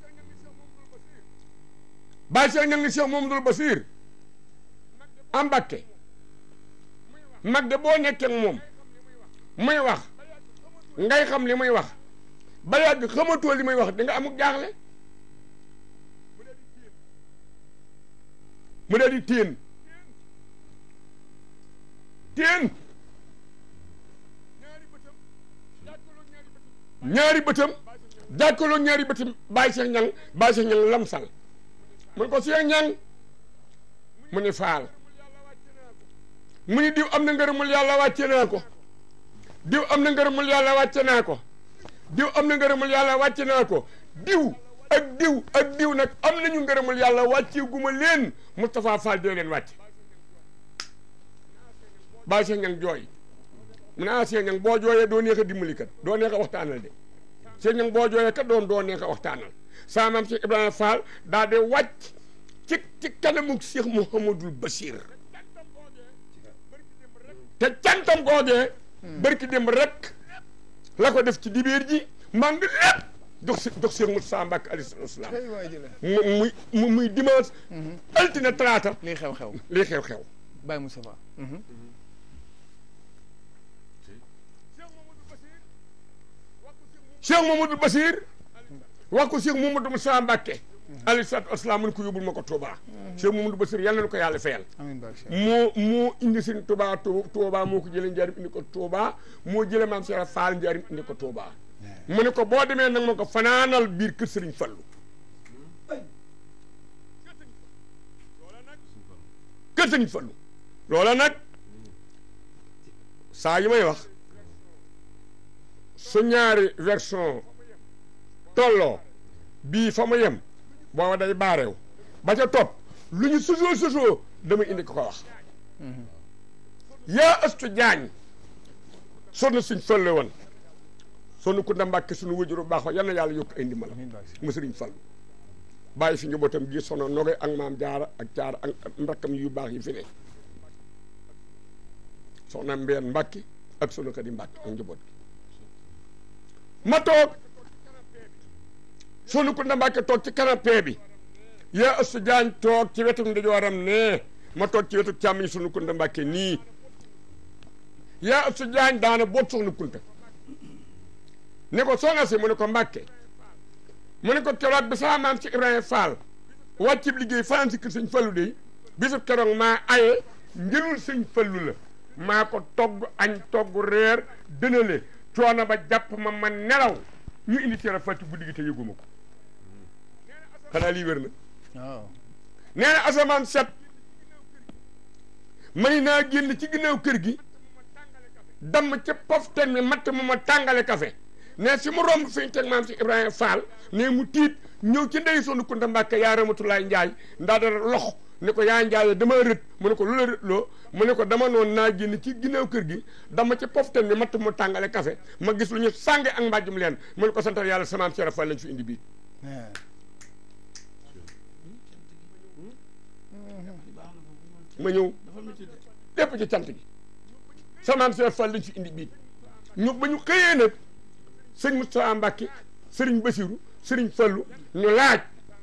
bàyyi seex ñang ni Cheikh Mamadou Basir am Mbàkke mag de boo nekkee ak moom muy wax ngay xam li muy wax ba yàgg xamatoo li muy wax di nga amuk jaaxle mu dee di téen téen ñaari bëtam jàkkaloo ñaari bëtam bàyyi seex ñang bàyyi seex ñang lamsal mun ko seex ñang mu ni faal mu ni diw am na ngërëmul yàlla wàcce naa ko diw am na ngërëmul yàlla wàcce naa ko diw am na ngërëmul yàlla wàcce naa ko diw ak diw ak diw nag am nañu ngërëmul yàlla wàcce guma leen Moustapha Fall dee leen wàcce bàyyi Cheikh Ñang jooy mu ne ah Cheikh Ñang boo jooyee doo neex a dimbali kat doo neex a waxtaanal de Cheikh Ñang boo jooyee kat doon doo neex a waxtaanal saa maam Cheikh Ibrahima Fall daa de wàcc ci ci kanamu Cheikh Mouhamadul Bachir te cantam googee barki dem rek la ko def ci dibeer ji mang lépp jox si jox Cheikh Moussa Mbacke alayhi salaam tey waay jële mu muy mu muy dimanche altine talaata lii xew-xew lii xew-xew Baye Moustapha Cheikh Mamadou Basir wax ko Cheikh Mamadou Moussa Mbacke alayhi salaatu wasalaam mun ko yóbbul ma ko Touba Cheikh Mamadou Basir yàlla na ko yàlla fayal amiin barke Cheikh moo moo indi seen Touba Touba moo ko jëlee njaarim indi ko Touba moo jëlee maam Cheikh Fall njaarim indi ko Touba mu ne ko boo demee nag ma ko fanaanal biir kër Sëriñ Fallu kër Sëriñ Fallu loola nag saa yi may wax su ñaari version tolloo bii fa ma yem booba day baareew ba ca topp lu ñu sosoo sosoo dama indi ko ko wax yaa astu jaañ sonn suñ falle woon sonn ku ndambàkke suñu wëjuru baax wa yal na yàlla yokk ay ndimbal amiin barke Cheikh mu sëriñ fallu bàyyi fi njabootam gi sono noge ak maam jaara ak jaara ak mbakkam yu baax yi fi ne soxna mbeen mbàkki ak sunu kadi mbàkki ak njaboot gi ma toog sunu ku ndambàkke toog ci canapé bi yaa astu jaañ toog ci wetu ndijooram ne ma toog ci wetu càmmiñ sunu ku ndambàkke nii yaa astu jaañ daana boot soxna kunta ne ko soxna si mu ne ko mbàkke mu ne ko keroog bi sama maam ci Ibrahima Fall wàccib liggéey fanaan si kër sëñ Fallu de bisub keroog maa aye njëlul sëñ Fallu la maa ko togg añ togg reer dënale coono ba jàpp ma ma nelaw ñu indi teel a fàcc guddi gi te yëguma ko xanaa lii wér na waaw nee na asamaan set may naa génn ci ginnaaw kër gi damm ca poften mi matt mu ma tàngale café ne si mu romb fi ñu teg maam si Ibrahima Fall ne mu tiit ñëw ci ndey sonu Kunta Mbàkke yaa Ramatulaay Njaay ndaa dara lox ne ko yaa njaay dama rët mu ne ko lu la rët loo mu ne ko dama noon naa génn ci ginnaaw kër gi dama ci poften mi matt mu tàngale café ma gis lu ñu sànge ak mbàjjum leen mu ne ko santal yàlla samaam Cheikh Fall lañ fi indi bii ma ñëw lépp ci cant gi samaam Cheikh Fall lañ fi indi bii ñu ba ñu xëyee nag sëñ Moustapha Mbacke sëriñ Basiru sëriñ Fallu ñu laaj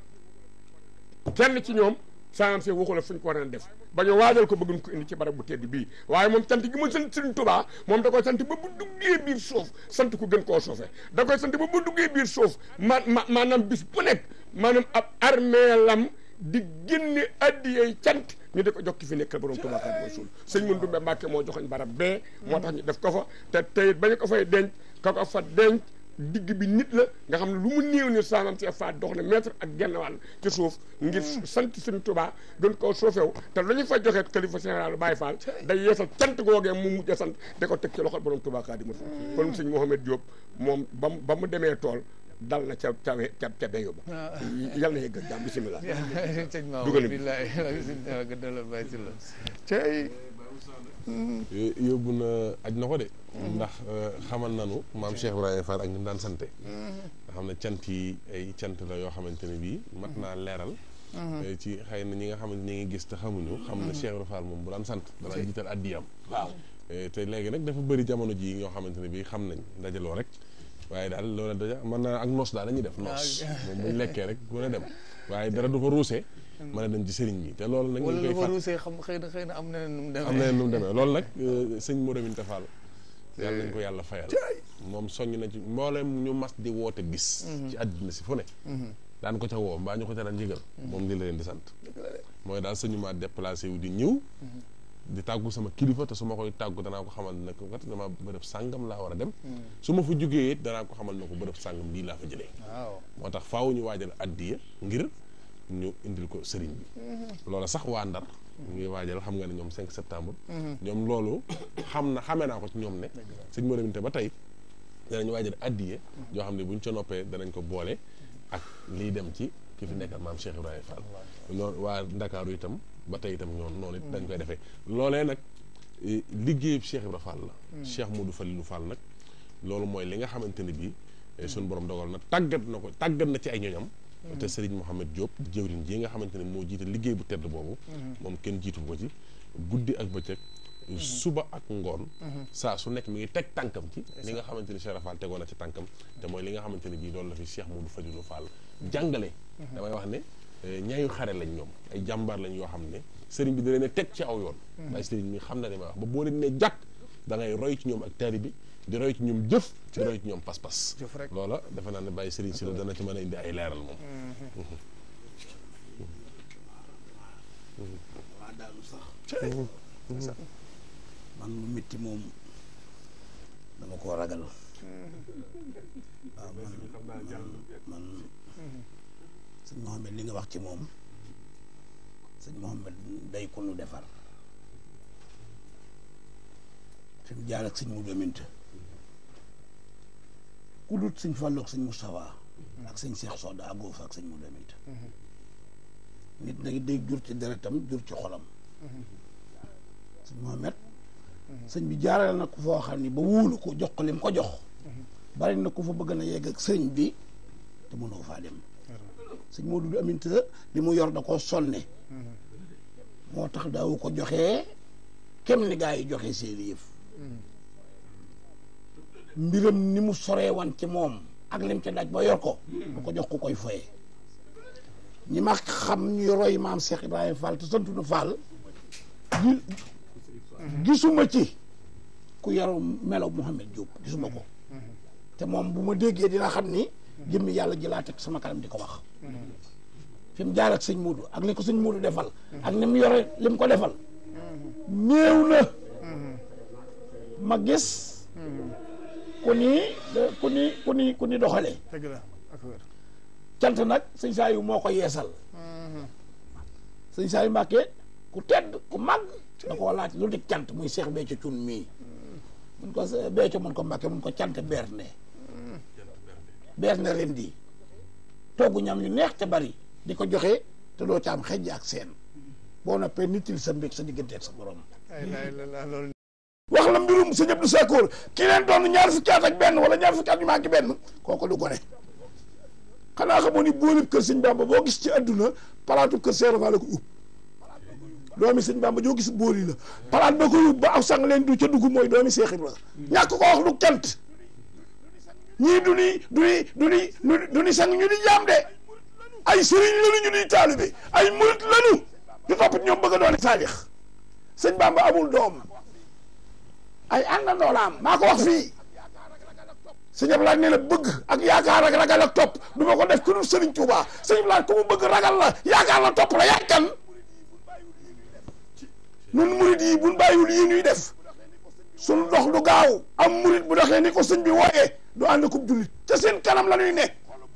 kenn ci ñoom samaam Cheikh waxu la fu ñu ko war a def ba ñu waajal ko bëgguñ ko indi ci barab bu tedd bii waaye moom sant gi mu sant sëriñ Touba moom da koy sant ba bu duggee biir suuf sant ko gën koo suufe da koy sant ba bu duggee biir suuf ma ma maanaam bis bu nekk maanaam ab armeelam di génne addiyey cant ñu di ko jox ki fi nekkal borom Tuubaa Xaadimu Rasuul sëñ mun dumbe Mbàkke moo joxoñ barab bee moo tax ñu def ko fa te teyit ba ñu ko fay denc ka ko fa denc digg bi nit la nga xam ne lu mu néew ni saamam si fa dox na mètre ak genn wàll ci suuf ngir sant sëñ Tuubaa gën koo suufew te lu ñu fa joxe xalifa général Baye Fall day yeesal cant googee mu mujj a sant da ko teg ci loxol borom Tuubaa Xaadimu Rasuul kon sëñ Mouhamed Diop moom ba mu ba mu demee tool dal na ca ca ca ca béyu ba yal na yegg jàmm bisimilah sëñ Maodo Dugal bi. billaay nga dalal bàyyi si la cey Yo- yóbbu na aj na ko de ndax xamal nanu maam Cheikh Ibrahima Fall ak ni mu daan sante nga xam ne cant yi ay cant la yoo xamante ne bii mat naa leeral Eh, ci xëy na ñi nga xamante ñi ngi gis te xamuñu xam ne Cheikh Ibrahima Fall moom bu daan sant danaa jiital addiyam waaw Eh, te léegi nag dafa bëri jamono ji ñoo xamante ne bii xam nañ dajaloo rek waaye daal loolu daja mën naa ak noos daal la ñuy def noos moom buñ lekkee rek ku ne dem waaye dara du fa ruusee mën a dem ci sëriñ bi te loolu nag ñu wala ngi lu koy ma fàtt ruusee xam xëy na xëy na am na nu mu demee am na nu mu demee loolu nag euh, sëñ Modou Minta Fall yàlla nañ ko yàlla fayal moom soññ na ci mboolem ñu mas di woote bis ci àddina si fu ne daan ko ca woo mbaa ñu ko ca daan yëgal moom li la leen di sant mooy daal sëñu maa déplacé wu di ñëw di tàggu sama kilifa te su ma koy tàggu danaa ko xamal ne ko kat dama bërëb sàngam laa war a dem su ma fa jógee it danaa ko xamal ne ko bërëb sàngam lii laa fa jëlee waaw moo tax faaw ñu waajal addiya ngir ñu indil ko sëriñ bi loola sax waa Ndar ñu ngi waajal xam nga ne ñoom 5 septembre ñoom loolu xam na xamee naa ko ci ñoom ne sëñ Modou Minta ba tey danañ waajal addiya yoo xam ne buñ ca noppee danañ ko boole ak liy dem ci ki fi nekkal maam Cheikh Ibrahima Fall loolu waa Ndakaaru itam ba tey itam ñoom noonu it dañ koy defee loolee nag eh, liggéeyub Cheikh Ibrahima Fall la Cheikh Modou Falilou Fall nag loolu mooy li nga xamante ne bii eh, suñu borom dogal na tàggat na ko tàggat na ci ay ñoñam te Serigne Mohamed Diop di jëwriñ ji nga xamante ne moo jiite liggéey bu tedd boobu moom kenn jiitu ko ci guddi ak bëccëg suba ak ngoon saa su nekk mi ngi teg tànkam ci li nga xamante ni Cheikh Fall tegoon na ci tànkam te mooy li nga xamante ne bii loolu la fi Cheikh Modou Fadilou Fall jàngale damay wax ne eh, ñaayu xare lañ ñoom ay jàmbaar lañ yoo xam ne sëriñ bi da leen a teg ci aw yoon waaye sëriñ mi xam na li may wax ba boo leen ne jàkk da ngay roy ci ñoom ak taali bi di roy ci ñoom jëf di roy ci ñoom pas-pas jëf rek loola defe naa ne bàyyi sëriñ si la dana ci mën a indi ay leeral moom waa daanu sax man lu métti moom dama koo ragal waaw man man sëñ Mohamed li nga wax ci moom sëñ Mohamed day ko nu defar fi mu jaar ak sëñ Modou Minta ku dut sëñ Fallou ak sëñ Moustapha ak sëñ Cheikh Soda àggoo fa ak sëñ Modou Minta nit nag day jur ci deretam jur ci xolam sëñ Mohamed sëñ bi jaarale na ko foo xam ni ba wóolu ko jox ko lim ko jox bari na ko fa bëgg na yegg ak sëñ bi te mënoo faa dem sëñ Modou Aminta li mu yor da koo sonne moo tax daawu ko joxee kem ni gaa yi joxe seeni yëf mbiram ni mu soree wan ci moom ak lim ca daj ba yor ko du ko jox ku koy foye ñi ma xam ñuy roy maam Cheikh Ibrahima Fall te santu na Fall gi gisuma ci ku yaru melo Mouhamed Diop gisuma ko te moom bu ma déggee dina xam ni jëmmi yàlla ji laa teg sama kanam di ko wax fi mu jaar ak sëñ Moodu ak li ko sëñ Moodu defal ak ni mu yore li mu ko defal néew na ma gis ku ni ku ni ku ni ku ni doxalee dëgg la ak wér cant nag sëñ Saliou moo ko yeesal sëñ Saliou Mbàkke ku tedd ku màgg da koo laaj lu di cant muy Cheikh Béthio Thioune mii mun ko Béthio mun ko Mbàkke mun ko cant berne berne ren di togg ñam yu neex te bari di ko joxe te doo ci am xejj ak seen boo noppee nitil sa mbég sa diggante ak sa borom ay la la loolu wax la mbirum sëñ Abdou Sakkoor ki leen doon ñaar fukki at ak benn wala ñaar fukki at yu manqué benn kooku du gone xanaa xamoon ni boolib kër sëñ Bamba boo gis ci àdduna palaatu kër Seex Rafaa la ko ub doomi sëñ Bamba joo gis booli la palaat ba ko yób ba aw sang leen du ca dugg mooy doomi Seex Ibra ñàkk ko wax du cant ñii du ni du ni du ni du ni sang ñu di jaam de ay sëriñ lanu ñu di taalibe ay murit lanu du topp ñoom bëgg a doon saalix sëñ Bamba amul doom ay àndandoo la am maa ko wax fii sëñ Ablaye nee na bëgg ak yaakaar ak ragal ak topp du ma ko def ku dul sëriñ Touba sëñ Ablaye ku mu bëgg ragal la yaakaar la topp la yaay kan nun murit yi buñ bàyyiwul yi ñuy def suñ dox du gaaw am murit bu doxee ni ko sëñ bi wooyee du ànd ko jullit ca seen kanam la ñuy ne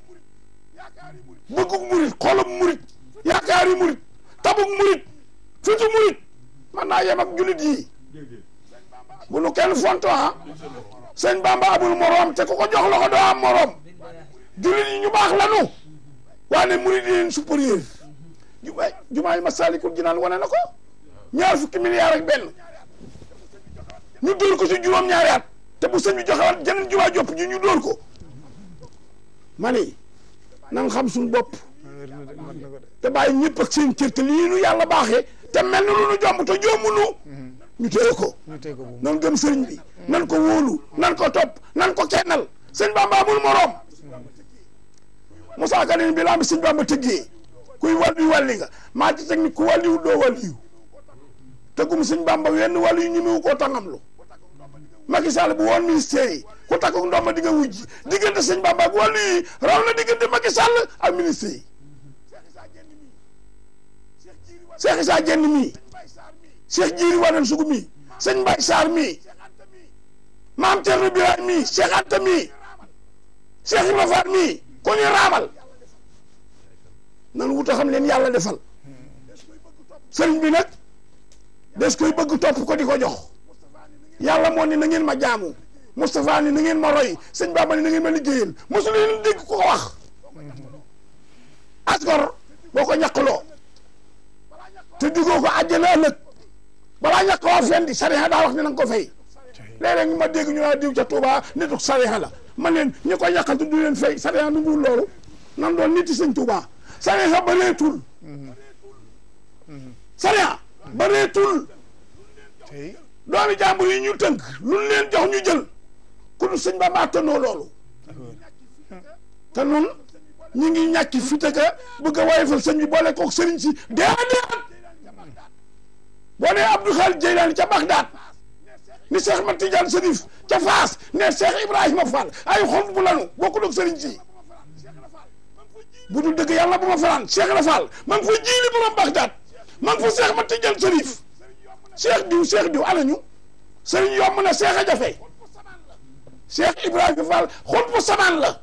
bëggug murit xolub murit yaakaari murit tabug murit fitu murit man naa yem ak jullit yi bu nu kenn fonto ha sëñ Bamba amul moroom te ku ko jox la ko doo am moroom jullit yi ñu baax lanu waaye murid yi leen supérieur jumaay jumaay Masaalikul Jinaan wane na ko ñaar fukki milliards ak benn ñu dóor ko ci juróom-ñaari at te bu sëñ bi joxewaat jeneen jumaa jopp ji ñu dóor ko ma ni nan xam suñu bopp te bàyyi ñëpp ak seen cër te lii nu yàlla baaxee te mel ni lu nu jomb te jombunu ñu téye ko ñu teg ko bu nan gëm sëriñ bi nan ko wóolu nan ko topp nan ko kennal sëñ Bamba amul moroom Moussa Ka bi laa mi sëñ Bamba tëggee kuy wàllu wàlli nga maa ci teg ni ku wàlliwu doo wàlliwu tëggum sëñ Bamba wenn wàllu yu ñemewu koo tàngamlu Macky Sall bu woon ministère yi ku takku ndomba di nga wujji diggante sëñ Bamba ak wàllu yi raw na diggante Macky Sall ak ministère yi Cheikh Issa Diène mii Cheikh Jiiri Wadane Sugu mii sëñ Mbaye Sarr mii maam Thierno Birahim mii Cheikh Anta mii Cheikh Ibrahima Fall mii ko ñu raamal nan wuta xam leen yàlla defal sëriñ bi nag des koy bëgg topp ko di ko jox yàlla moo ni na ngeen ma jaamu Moustapha ni na ngeen ma roy sëñ Bamba ni na ngeen ma liggéeyal mosu leen dégg ko ko wax asgor boo ko ñaqloo te digoo ko àjjana ëllëg balaa ñàkk waa fendi sariya daa wax ne na nga ko fay léeg-léeg ma dégg ñu naa diw ca Touba nituk sariya la man leen ñi ko yàqal du leen fay sariya nu mu loolu nan doon niti sëñ Touba sariya bareetul sariya bareetul tey doomi jàmbur yi ñu tënk lu ñu leen jox ñu jël ku du sëñ ba maa tënnoo loolu te nun ñu ngi ñàkki fitaka bëgg a woyofal sëñ bi boole kook sëriñ si déedéet boo nee Abdou Khalid Jeylaani ca Bagdad ni Cheikh Mat Tidiane Serif ca Faas ne Cheikh Ibrahima Fall ay xol bu lanu bokkul ak sëriñ si bu dul dëgg yàlla bu ma fanaan Cheikh la Fall ma ngi fa jiili borom Bagdad ma ngi fa Cheikh Mat Tidiane Serif Cheikh diw Cheikh diw anañu sëriñ yomb na Cheikh a jafe Cheikh Ibrahima Fall xol bu samaan la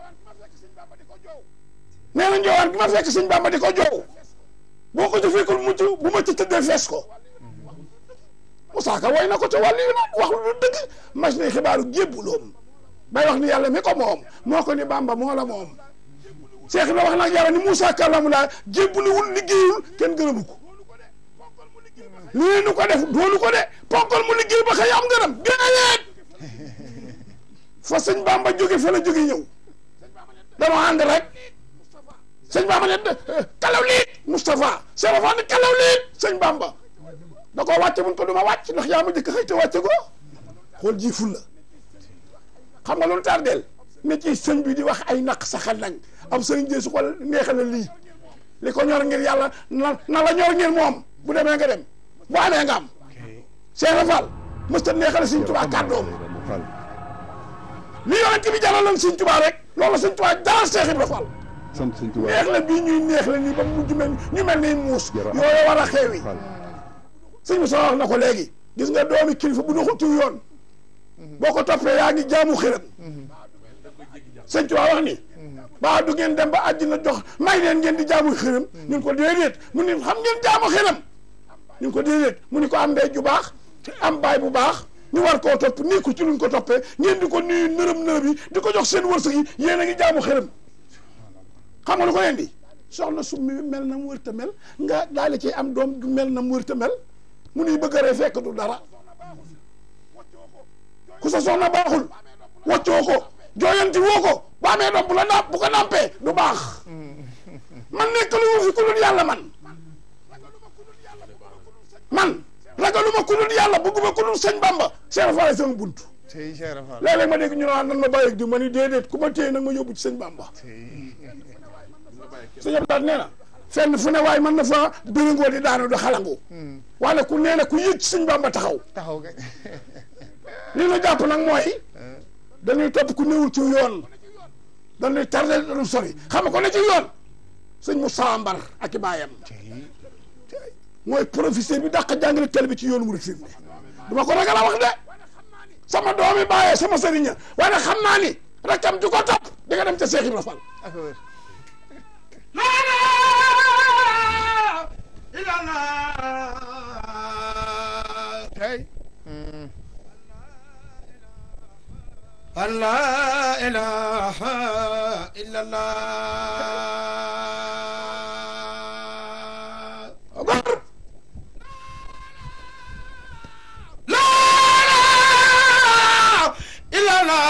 nee na njowaan gi ma fekk sëñ Bamba di ko jow boo ko jëfeekul mucc bu ma ci tëddee fees ko Moussa Ka woy na ko ca wàllu yi nag wax lu dëgg mas ne xibaaru jébbuloom bay wax ni yàlla mi ko moom moo ko ni Bamba moo la moom Cheikh na wax nag yàlla ni Moussa kàllamu laa jébbuluwul liggéeyul kenn gërëmu ko lii nu ko def doonu ko de ponkal mu liggéey ba xëy am ngërëm gën a yeet fa sëñ Bamba jóge fa la jóge ñëw dama ànd rek sëñ Bamba ne kalaw liit Moustapha Cheikh Rafa ne kalaw liit sëñ Bamba da koo wàcce mun ko du ma wàcc ndax yaa ma jëkk xëy te wàcce ko xool ji ful la xam nga loolu tardeel ne ci sëñ bi di wax ay naq saxal nañ am sëñ dee su ko neexal la lii li ko ñor ngir yàlla na na la ñor ngir moom bu demee nga dem bu amee nga am Cheikh Rafal mësta neexal sëñ Tuubaa kàddoom Fall li yonent bi jaraloon sëñ Tuubaa rek loolu sëñ Tuubaa jaral Cheikh Ibra Fall sant sëñ Tuubaa neex la bii ñuy neex la nii ba mujj mel ñu mel ni muus yooyu war a xeewi Fall sëñ bi soo wax na ko léegi gis nga doomi kilifa bu doxul tiw yoon boo ko toppee yaa ngi jaamu xërëm sëñ Tuubaa wax ni baa du ngeen dem ba àddina jox may leen ngeen di jaamu xërëm ñun ko déedéet mu ne xam ngeen jaamu xërëm ñu ngi ko déedéet mu ni ko am ndey ju baax am baay bu baax ñu war koo topp nii ko ci luñ ko toppee ngeen di ko nuyu nërëm nërëm yi di ko jox seen wërsëg yi yéen a ngi jaamu xërëm xam nga lu ko leen di soxna su mi mel na mu wër ta mel nga daal di ci am doom du mel na mu wër ta mel mu nuy bëgg a rey fekk du dara ku sa soxna baaxul waccoo ko jooyanti woo ko bu amee doom bu la napp bu ko nampee du baax man nekk lu ma fi ku dul yàlla man man ragaluma ku dul yàlla bëgguma ku dul sëñ Bamba Cheikh Fall sama bunt tey Cheikh Rafal léeg-léeg ma dégg ñu naan nan ma bàyyi di ma ni déedéet ku ma téye nag ma yóbbu ci sëñ Bamba sëñ Abdoulaye nee na fenn fu ne waaye mën na fa bëringoo di daanu di xalangu wala ku nee na ku yëg ci sëñ Bamba taxaw taxaw kay li nu jàpp nag mooy dañuy topp ku newul ci yoon dañuy tardé dañu sori xam nga ko ne ci yoon sëñ Moussa Mbar ak i baayam mooy professeur bi dàq jàngale tel bi ci yoonu mu fi mu ne duma ko ragal a wax de sama doomi bàyyee sama sëriña waaye nag xam naa ni rakam ju ko topp di nga dem ca Cheikh Ibrahima Fall ak wér tey Allah ilaha illallah akbar la ilaha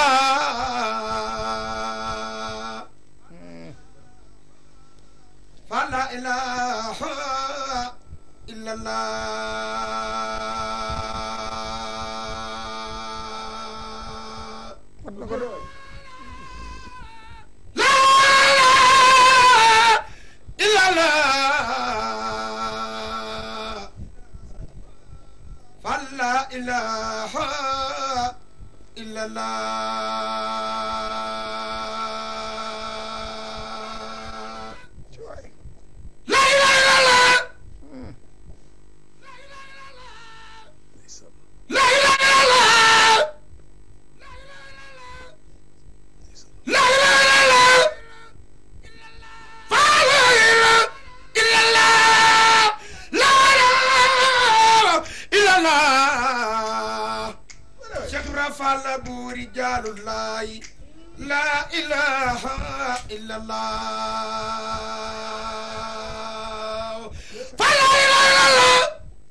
illallah fa la ilaha illallah mat na ko de La ilaha Falla ilaha illallah ci waay La ilaha illallah La ilaha illallah La ilaha illallah Fa la ilaha illallah La ilaha illallah Cheikh Ibra Fall buuri jaalullahi La ilaha illallah Fa la ilaha illallah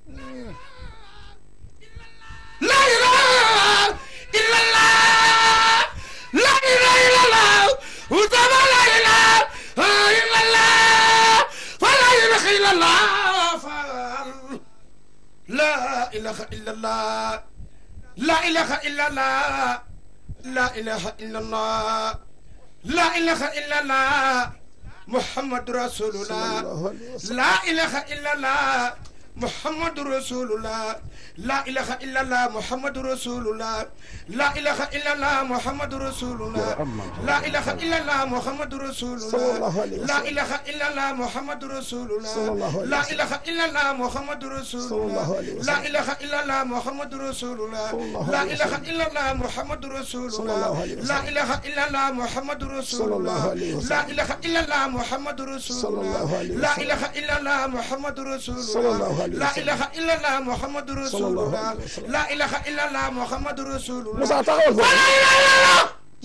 La ilaha illallah La ilaha illallah Utama la ilaha illallah Fa la ilaha illallah Fal La ilaha illallah La ilaha illallah La ilaha illallah La ilaha illallah Muhammad Rasulullah La ilaha illallah محمد رسول الله لا إله إلا الله محمد رسول الله لا إله إلا الله محمد رسول الله لا إله إلا الله محمد رسول الله لا إله إلا الله محمد رسول الله لا إله إلا الله محمد رسول الله لا إله إلا الله محمد رسول الله لا إله إلا الله محمد رسول الله لا إله إلا الله محمد رسول الله لا إله إلا الله محمد رسول الله لا إله إلا الله محمد رسول الله لا إله إلا الله محمد رسول الله لا إله إلا الله محمد رسول الله Moussa taxawal foofu. لا إله إلا الله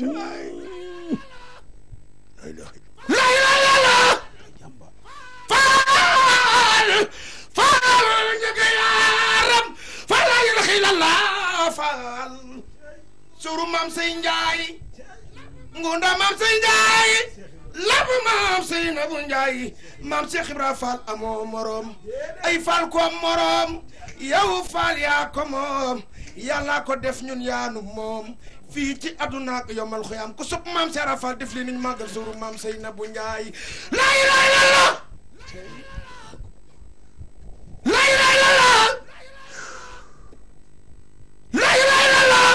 لا إله إلا الله فال فال njëkk yaaram fal la ilaha illallah fal suru maam say njaay ngunda maam say njaay labu maam say nabu njaay maam Cheikh Ibra Fall amoo morom ay Fall ko morom yow Fall yaa ko moom yàlla ko def ñun yaanu moom fii ci àdduna ak yomal xiyam ku sopp maam Cheikh Ibra Fall def li niñ màggal suru maam say nabu njaay la ilaha illallah la ilaha illallah la ilaha illallah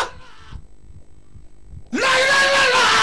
la ilaha illallah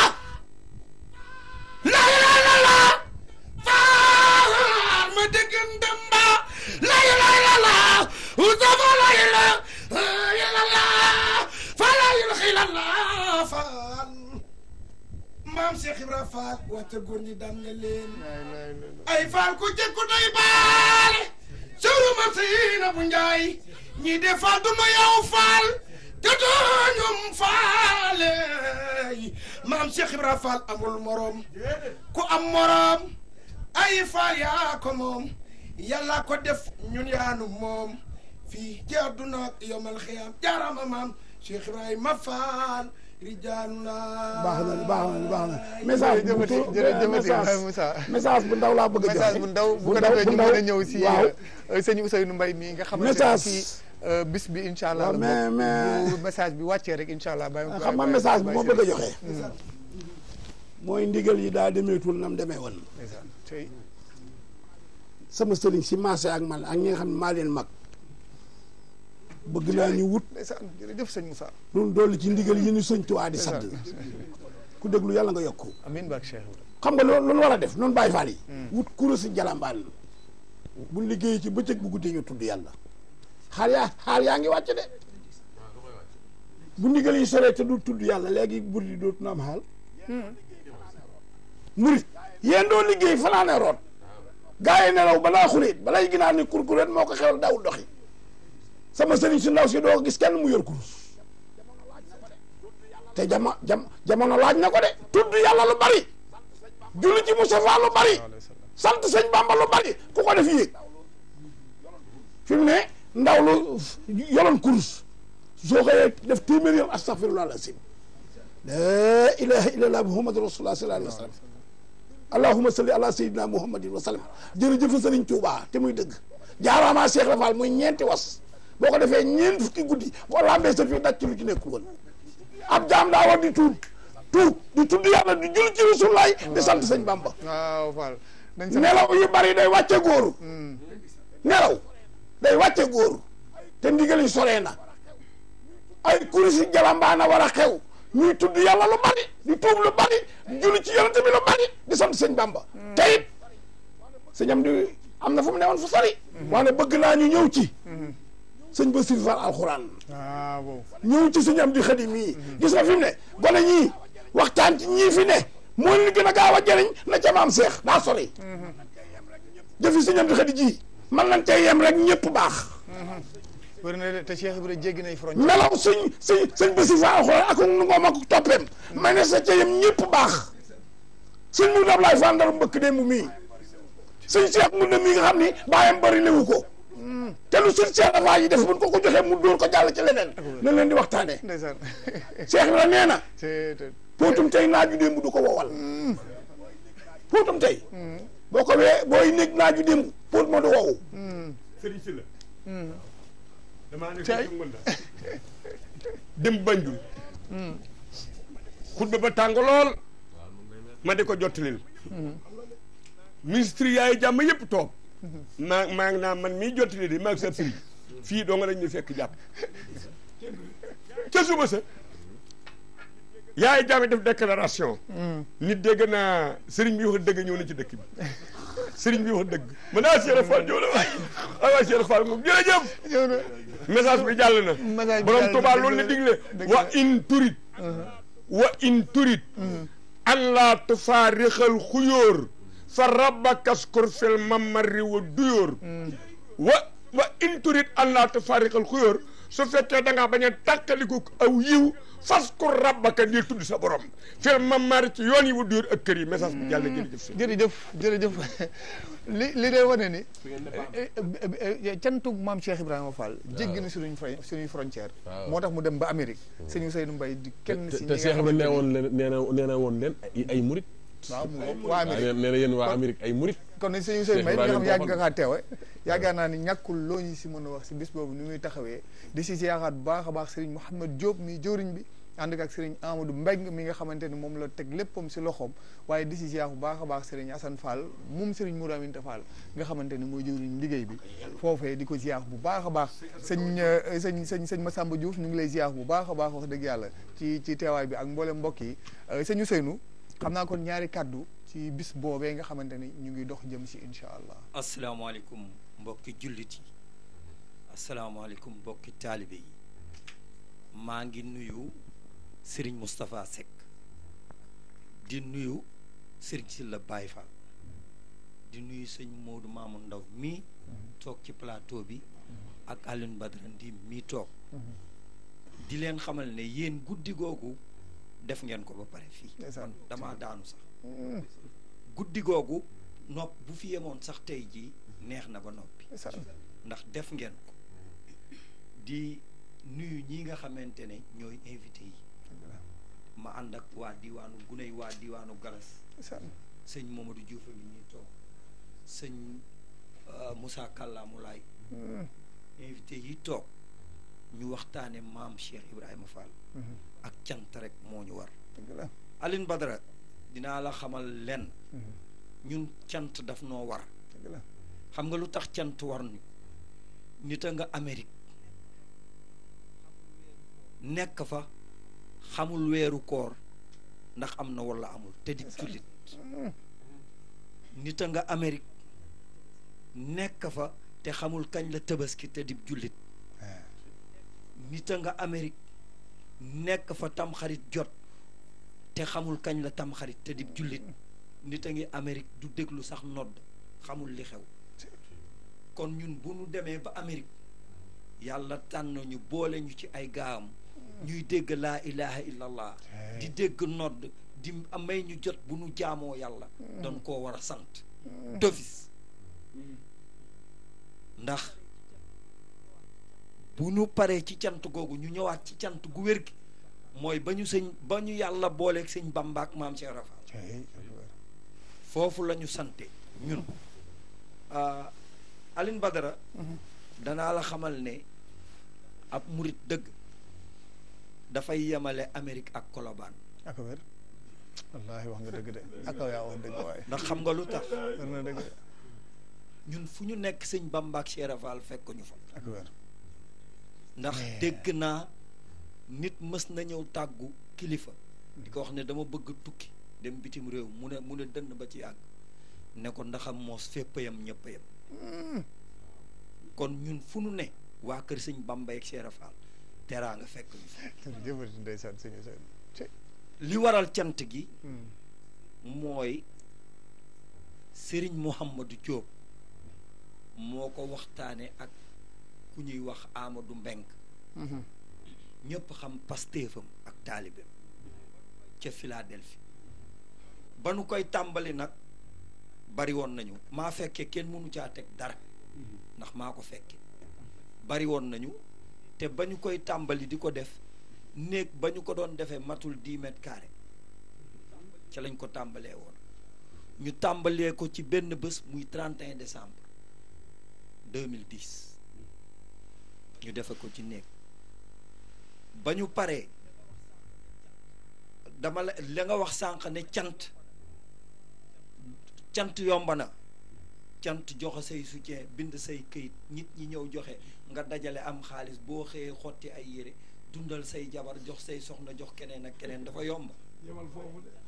la ilaha illallah faal ma dégg ndamba la ilaha illallah usafa la ilaha illallah fa la ilaha illallah faal maam Cheikh Ibra Fall waxta góor ñi daan nga leen ay faal ku jëkku day baale cëru ma siina bu njaay ñii de faal du nu yow faal te dooñum faale maam Cheikh Ibra Fall amul morom ku am morom ay faal yaa ko moom yàlla ko def ñun yaanu moom fii ci àdduna ak yomal xiyaam jaarama maam Cheikh Ibrahima Fall rijaanuna baax na baax na baax na message bu jërëjëfati tu- jërëjëfati message Moussa message bu ndaw laa bëgg a joxe message bu ndaw bu ko ndaw- defee ñu ndaw. mën a ñëw si waaw euh, sëñ Ousseynou Mbaye mii nga xamante ne Message. si euh, bis bi incha allah waaw, la mais- bokk. mais- bu message bi wàccee rek incha allah bàyyi xam nga message bu ma bëgg a joxe mooy ndigal yi daa demeetul nam demee woon tey sama sëriñ si marché ak man ak ñi nga xam ne maa leen mag bëgg naa ñu wut ndeysaan jërëjëf sëñ Moussa loolu dolli ci ndigal yi ñu sëñ Tuubaa di sadd ku déglu yàlla nga yokku amiin barke Cheikh Ibrahima xam nga loolu loolu war a def noonu Baay Faal yi wut kuréel jalambaan buñ liggéey ci bëccëg bu guddee ñu tudd yàlla xaal yaa xaal yaa ngi wàcc de bu ndigal yi soree te du tudd yàlla léegi bur di dootu na am xaal murit yéen doo liggéey fanaane root gaa yi nelaw balaa xuréet balay ginaar ni kurkuréet moo ko xewal daawul doxi sama sëriñ su ndaw si doo gis kenn mu yor kurus te jama jam jamono laaj na ko de tudd yàlla lu bari julli ci Mustafa lu bari sant sëñ Bamba lu bari ku ko def yéeg fi mu ne ndaw lu yoloon kurus soo xëyee def téeméer yoon astaghfirullah al-azim la ilaha illallah muhammadu rasulullah sallallahu alayhi wa sallam allahumma salli ala sayyidina muhammadin wa sallam jërëjëf sëriñ Tuubaa te muy dëgg jaaraama Cheikh Rafal muy ñeenti was boo ko defee ñeent fukki guddi boo lambee sa fii daj ci lu ci nekkul woon ab jaam daa war di tuub tuub di tudd yàlla di julli ci rasulaay di sant sëñ Bamba waaw Fall nañ sa nelaw yu bari day wàcce góor nelaw day wàcce góor te ndigal yi soree na ay kurisi jalambaana war a xew ñuy tudd yàlla lu bari di tuub lu bari di julli ci yonente bi lu bari di sant sëñ Bamba te it sëñam di am na fu mu newoon fu sori waane bëgg naa ñu ñëw ci sëñ ba sir fal alxuraan waaw wow ñëw ci sëñ am di xëdi mii gis nga fi mu ne gone ñii waxtaan ci ñii fi ne moo leen gën a gaaw a jëriñ na ca maam seex daa sori jëfi sëñ am di xëdi ji man nañ cee yem rek ñëpp baax bëri na de te Cheikh Ibrahima jéggi nay frontière melaw sëñ sëñ sëñ ba sir fal alxuraan ak nu ngoom ak toppeem may ne sa ca yem ñëpp baax sëñ mu dab laay fàndar mbëkk démb mii sëñ seex mu ne mii nga xam ni bàyyam bëri lewu ko te lu sëñ seex dafaa yi def buñ ko ko joxee mu dóor ko jàll ci leneen na leen di waxtaanee ndeysaan seex bi la nee na te te póotum tey naaju démb du ko wowal póotum tey boo ko wee booy nekk naaju démb póot ma du wow sëriñ si la damaa ne Cay. ko mën la dem Banjul xutba ba tàng lool ma di ko jottalil ministre yaay jàmm yëpp toog maa maa ngi naa man mii jottali di maa ngi sa sëriñ fii doo nga lañ ñu fekk jàpp ca suba sa yaay jàmm def déclaration nit dégg naa sëriñ bi wax dëgg ñëw na ci dëkk bi sëriñ bi wax dëgg mën naa Cheikh Fall ñëw na waay ay waay Cheikh Fall moom jërëjëf ñëw na message bi jàll na Message bi borom jàll na, Tuubaa dëgg loolu la la. digle Dëgg wa la. in turit wa in turit an laa tufaarixal xuyóor fa rabbakaskur fil mamari wa duyóor wa wa in turit an laa tufaarixal xuyóor su fekkee da ngaa bañ a tàqaliku aw yiw fas ko rabbaka di tudd sa borom fil mamari ci yoon yi wa duyóor ak kër yi message bi jàll na jërëjëf si jërëjëf jërëjëf li li day wane ni cantu maam Cheikh Ibrahima Fall jéggi na suñuy fron suñuy frontière moo tax mu dem ba Amérique sëñ Ousseynou Mbaye di kenn si te ñi te nga Cheikh Ibrahima nee xamante woon leen nee na nee na woon leen ay ay murit waaw mu waa waaw Amérique nee na yéen waa Amérique ay murit kon nag sëñ Ousseynou Mbaye Cheikh nga xam Ibrahima yàgg Fall. nga kaa teewe yaakaar naa ni ñàkkul loo ñu si mën a wax si bis boobu ni muy taxawee di si yaakaar bu baax a baax Serigne Mouhamed Diop mi jëwriñ bi ànd ak Serigne Amadou Mbeng mi nga xamante ni moom la teg léppam si loxoom waaye di si ziar bu baax a baax Serigne Assane Fall moom Serigne Mourou Aminta Fall nga xamante ni mooy jëwriñ liggéey bi foofee di ko ziar bu baax a baax sëñ euh, sëñ sëñ sëñ Massamba Diouf ñu ngi lay ziar bu baax a baax wax dëgg yàlla ci ci teewaay bi ak mboolem mbokk yi Euh, sëñ Ousseynou xam naa kon ñaari kàddu ci bis boobee nga xamante ni ñu ngi dox jëm si incha allah asalaamaaleykum mbokki jullit yi asalaamaaleykum mbokki taalibe yi maa ngi nuyu Serigne Moustapha Seck di nuyu Serigne Sylla Baye Fall di nuyu sëñ Modou Mamoun Ndaw mii toog ci plateau bi ak Alioune Badara Ndim mii toog di leen xamal ne yéen guddi googu def ngeen ko ba pare fii Ndeysaan. man damaa daanu sax guddi googu nopp bu fi yemoon sax tey jii neex na ba noppi ndeysaan ndax def ngeen ko di nuyu ñi nga xamante ne ñooy invité yi ma ànd ak waa diwaanu guney waa diwaanu galas ndeysaan sëñ Mamadou Diouf mi ñuy toog sëñ euh, Moussa Kàllaamu Laay invité yi toog ñu waxtaane maam Cheikh Ibrahima Fall ak cant rek moo ñu war dëgg la Aline Badara dinaa la xamal lenn ñun cant daf noo war dëgg la xam nga lu tax cant war ñu nit a nga Amérique nekk fa xamul weeru koor ndax am na walla amul te di jullit nit a nga Amérique nekk fa te xamul kañ la tabaski te di jullit nit a nga Amérique nekk fa tamxarit jot te xamul kañ la tamxarit te di jullit nit a ngi Amérique du déglu sax nodd xamul li xew kon ñun bu ñu demee ba Amérique yàlla tànn ñu boole ñu ci ay gaam ñuy dégg laa ilaha illallah di dégg nodd di may ñu jot bu ñu jaamoo yàlla doon koo war a sant d'office ndax bu ñu paree ci cant googu ñu ñëwaat ci cant gu wér gi mooy ba ñu sëñ ba ñu yàlla booleeg sëñ Bamba ak maam Cheikh Rafa foofu la ñu sante ñun ah, Aline Badara danaa la xamal ne ab murit dëgg dafay yemale Amérique ak Colobane ak wér wallaahi wax nga dëgg de ak yaa wax dëgg waaye ndax xam nga lu tax wér na dëgg de ñun fu ñu nekk sëñ Bamba ak Cheikh Rafa fekk ñu fa ak wér ndax dégg naa nit mës na ñëw tàggu kilifa di ko wax ne dama bëgg tukki dem bitim réew mu ne mu ne dënn ba ci yàgg ne ko ndaxam moos fépp yam ñëpp yam kon ñun fu nu ne waa kër sëñ Bamba ak Cheikh Rafa teraa nga fekk ñu fa jërëjëf ndeysaan sëñ Ousseynou ci li waral cant gi mooy sëriñ Mouhamadou Diop moo ko waxtaane ak ku ñuy wax Amadou Mbeng ñëpp xam pastéefam ak taalibeem ca Philadelphie ba nu koy tàmbali nag bari woon nañu maa fekke kenn mënu caa teg dara ndax maa ko fekke bari woon nañu te ba ñu koy tàmbali di ko def néeg ba ñu ko doon defee matul dix mètres carrés ca lañ ko tàmbalee woon ñu tàmbalee ko ci benn bés muy 31 décembre 2010 ñu defe ko ci néeg ba ñu paree dama la la nga wax sànq ne cant cant yomb na cant joxe say soutien bind say këyit nit ñi ñëw joxe nga dajale am xaalis boo xëyee xotti ay yére dundal say jabar jox say soxna jox keneen ak keneen dafa yomb yemal foofu de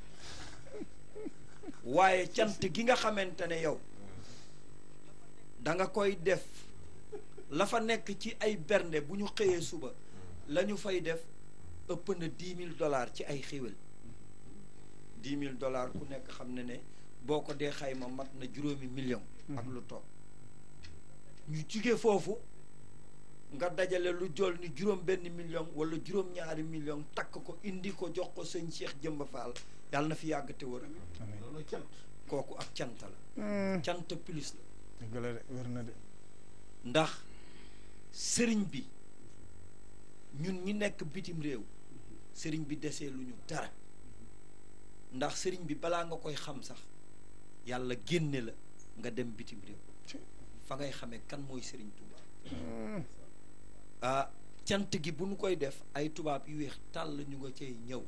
waaye cant gi nga xamante ne yow da nga koy def la fa nekk ci ay bernde bu ñu xëyee suba la ñu fay def ëpp na dix mille dollars ci ay xéwal dix mille dollars ku nekk xam ne ne boo ko dee xayma mat na juróomi million ak lu toog ñu jugee foofu nga dajale lu jol ni juróom benn million wala juróom ñaari million takk ko indi ko jox ko sëñ Cheikh Jëmba Fall yàlla na fi yàgg te wër loolu cant kooku ak cant la cant plus la dëgg la de wér na de ndax sëriñ bi ñun ñi nekk bitim réew sëriñ bi desee lu ñu dara ndax sëriñ bi balaa nga koy xam sax yàlla génne la nga dem bitim réew fa ngay xamee kan mooy sëriñ Touba ah cant gi bu ñu koy def ay tubaab yu weex tàll ñu nga cay ñëw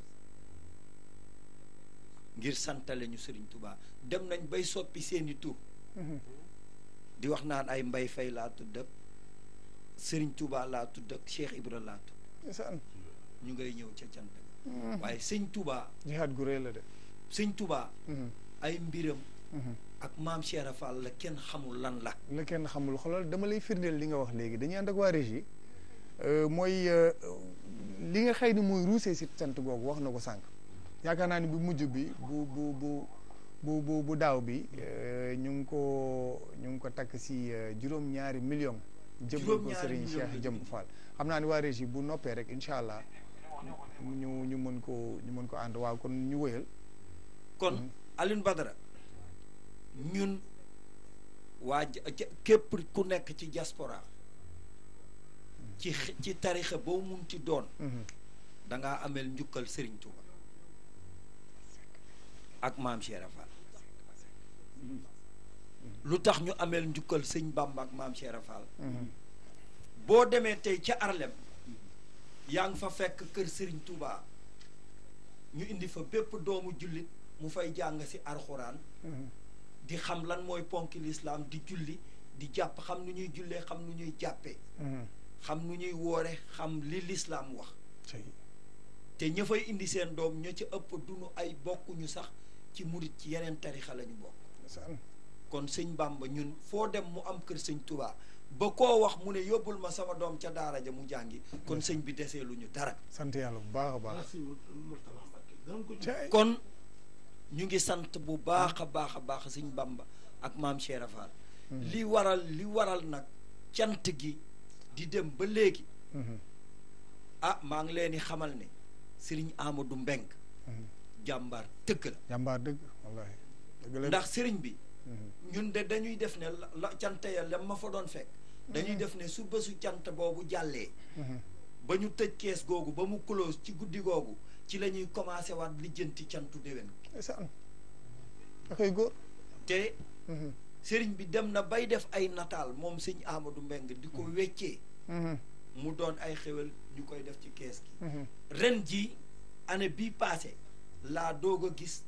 ngir santale ñu sëriñ Touba dem nañ bay soppi seeni tur di wax naan ay mbay fay laa tudd ak sëriñ Touba laa tudd ak Cheikh Ibra laa tudd ndeysaan ñu ngay ñëw ca cant ga waaye sëñ Touba jihaad gu rëy la de sëñ Touba ay mbiram ak maam Cheikh Ibra Fall la kenn xamul lan la la kenn xamul xoolal dama lay firndeel li nga wax léegi dañuy ànd ak waa régie mooy li nga xëy ni mooy ruusee si cant googu wax na ko sànq yaakaar naa ni bu mujj bi bu bu bu bu bu bu daaw bi euh, ñu ngi ko ñu ngi ko takk si euh, juróom-ñaari million jëmbal ko Juróom-ñaari Serigne million Cheikh la Jëmb Fall xam naa ni waa régie bu noppee rek incha allah ñu ñu mën ko ñu mën ko ànd waaw kon ñu wëyal kon Alioune Badara ñun waa ja- ja- képp ku nekk ci diaspora ci x- ci tarixa boo munti doon Mhm. da ngaa ameel njukkal Serigne Touba ak maam Cheikh Fall lu tax ñu ameel njukkal sëñ Bamba ak maam Cheikh Fall Mhm. boo demee tey ca Arlem yaa ngi fa fekk kër Serigne Touba ñu indi fa bépp doomu jullit mu fay jàng si arxuraan Mhm. di xam lan mooy ponki lislaam di julli di jàpp xam nu ñuy jullee xam nu ñuy jàppee Mhm. xam nu ñuy woore xam li lislaam wax Cey. te ña fay indi seen doom ña ca ëpp duñu ay bokkuñu sax ci murit ci yeneen tarixa la ñu bokk Ndeysaan. kon sëñ Bàmba ñun foo dem mu am kër sëñ Touba ba koo wax mu ne yóbbul ma sama doom ca daara ja mu jàngi kon sëñ bi desee lu ñu dara sant yàlla bu baax a baax Cey. kon ñu ngi sant bu baax a baax a baax sëñ Bamba ak maam Cheikh Fall li waral li waral nag cant gi di dem ba léegi Mhm. ah maa ngi leen di xamal ne sëriñ Amadou Mbeng Mhm. jàmbaar tëgg la jàmbaar dëgg wallahi dëgg la de. ndax sëriñ bi Mhm. ñun de dañuy def ne la la cant ya lem ma fa doon fekk dañuy def ne su bésu cant boobu jàllee Mhm. ba ñu tëj kees googu ba mu close ci guddi googu ci la ñuy commencé waat lijjanti cantu déwén ndeysaan da koy góor te Mhm. sëriñ bi dem na bay def ay nataal moom sëñ Amadou Mbeng di ko weccee Mhm. mu doon ay xewel ñu koy def ci kees gi Mhm. ren ji année bii passé laa doog a gis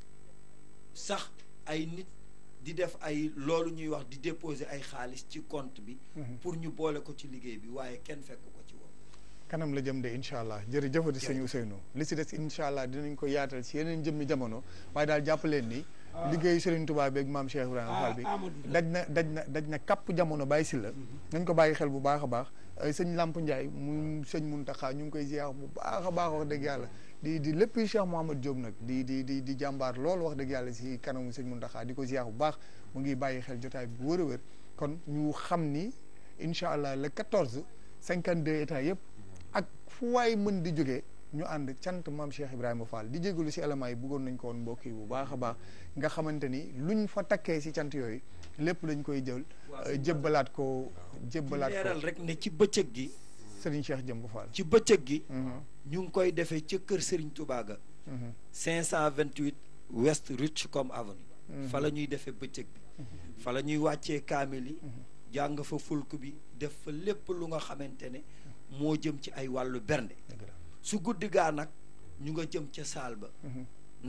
sax ay nit di def ay loolu ñuy wax di déposer ay xaalis ci compte bi Mhm. pour ñu boole ko ci liggéey bi waaye kenn fekk ko ci woon kanam la jëm de incha allah jërëjëfati sëñ Ousseynou li si des incha allah dinañ ko yaatal si yeneen jëmmi jamono waaye daal jàpp leen ni liggéeyu Serigne Touba beeg maam Cheikh Ibrahima Fall bi daj na daj na daj na kapp jamono bàyyi si la nañ ko bàyyi xel bu baax a baax ay sëñ Lamp Ndiaye mu sëñ Muntaxa ñu ngi koy ziar bu baax a baax wax dëgg yàlla di di lépp Cheikh Mouhamad Diop nag di di di di jàmbaar loolu wax dëgg yàlla si kanamu sëñ Muntaxa di ko ziar bu baax mu ngi bàyyi xel jotaay bu wër a wër kon ñu xam ni incha allah le 14 52 états yëpp ak fu waay mën di jógee ñu ànd cant maam Cheikh Ibrahima Fall di jégalu si éléments yi bëggoon nañ ko woon mbokk yi bu baax a baax nga xamante ni luñ fa takkee si cant yooyu lépp lañ koy jël euh, jébbalaat ko jébbalaat leeral ko rek ne ci bëccëg gi Serigne Cheikh Jëmb Fall. ci bëccëg gi Mhm, ñu ngi koy defee ca kër Serigne Touba ga mhm, 528 West Rutshcombe Avenue fa la ñuy defee bëccëg bi fa la ñuy wàccee kaamil yi jàng fa fulk bi def fa lépp lu nga xamante ne moo jëm ci ay wàllu bernde dëgg la. su guddi gaa nag ñu nga jëm ca saal ba Mhm,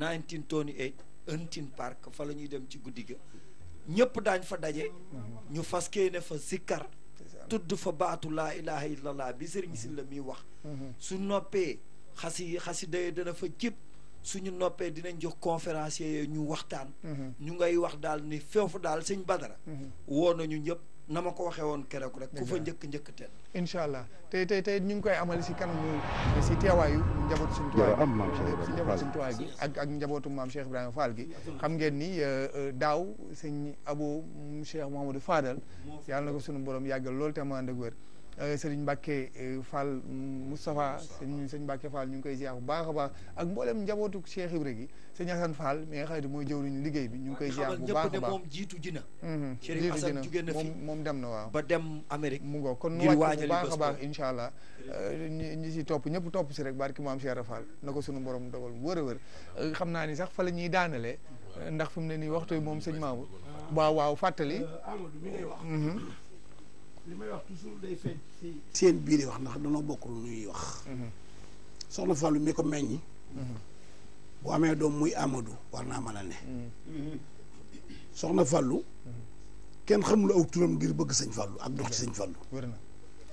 1928 Hunting Park fa la ñuy dem ci guddi ga ñëpp daañ fa daje ñu fas ne fa zikkar ndeysaan. tudd fa baatu laa ilaha illallah bi sëriñ si la muy wax Mhm, su noppee xasi xasida yi dana fa jib suñu noppee dinañ jox conférencier yooyu ñu waxtaan mhm, ñu ngay wax daal ni foofu daal sëñ Badara mhm. woo nañu ñëpp na ma ko waxee woon keroog rek ku fa Dëgg la. njëkk njëkk ten incha allah tey tey tey ñu ngi koy amale si kanamu si teewaayu njabootu suñu tuwaay Jërë am maam Cheikh si Ibrahima njabootu Fall. suñu tuwaay gi ak ak njabootu maam Cheikh Ibrahima Fall gi xam ngeen ni euh, euh, daaw sëñ Abo mu Cheikh Mouhamadou Fadal yàlla na ko suñu borom yàggal loolu te mu ànd ak wér euh, sëriñ Mbacke euh, Fall mm, Moustapha sëñ sëñ Mbacke Fall ñu ngi koy ziar bu baax a baax ak mboolem njabootu Cheikh Ibra gi sëñ Assane Fall mi nga xam ne mooy jëwriñu liggéey bi ñu ngi koy ziar xamal bu ñëpp baax ne a baax moom jiitu ji na Mhm, Chérif jiitu Assane dina. jugee na fi. moom moom dem na waaw ba dem Amérique mu ngoo kon nu ngir wàcc bu waajali baax a bés baax boobu. incha allah ñi ñi si topp ñëpp topp si rek barki maam Cheikh Ibra Fall na ko sunu borom dogal bu wër a wër Euh, xam naa ni sax fa la ñuy daanalee euh, ndax fi mu ne nii waxtu yi moom sëñ Mamour waaw waaw fàttali Amadou mi ngay wax Mhm, li may wax toujours day feeñ ci seen biir yi wax ndax danoo bokk lu ñuy wax mhm, soxna Fallou mi ko meññi mhm, bu amee doom muy Amadou war naa mën a ne mhm. soxna Fallou kenn xamul aw turam ngir bëgg sëñ Fallou ak dox ci sëñ Fallou wër na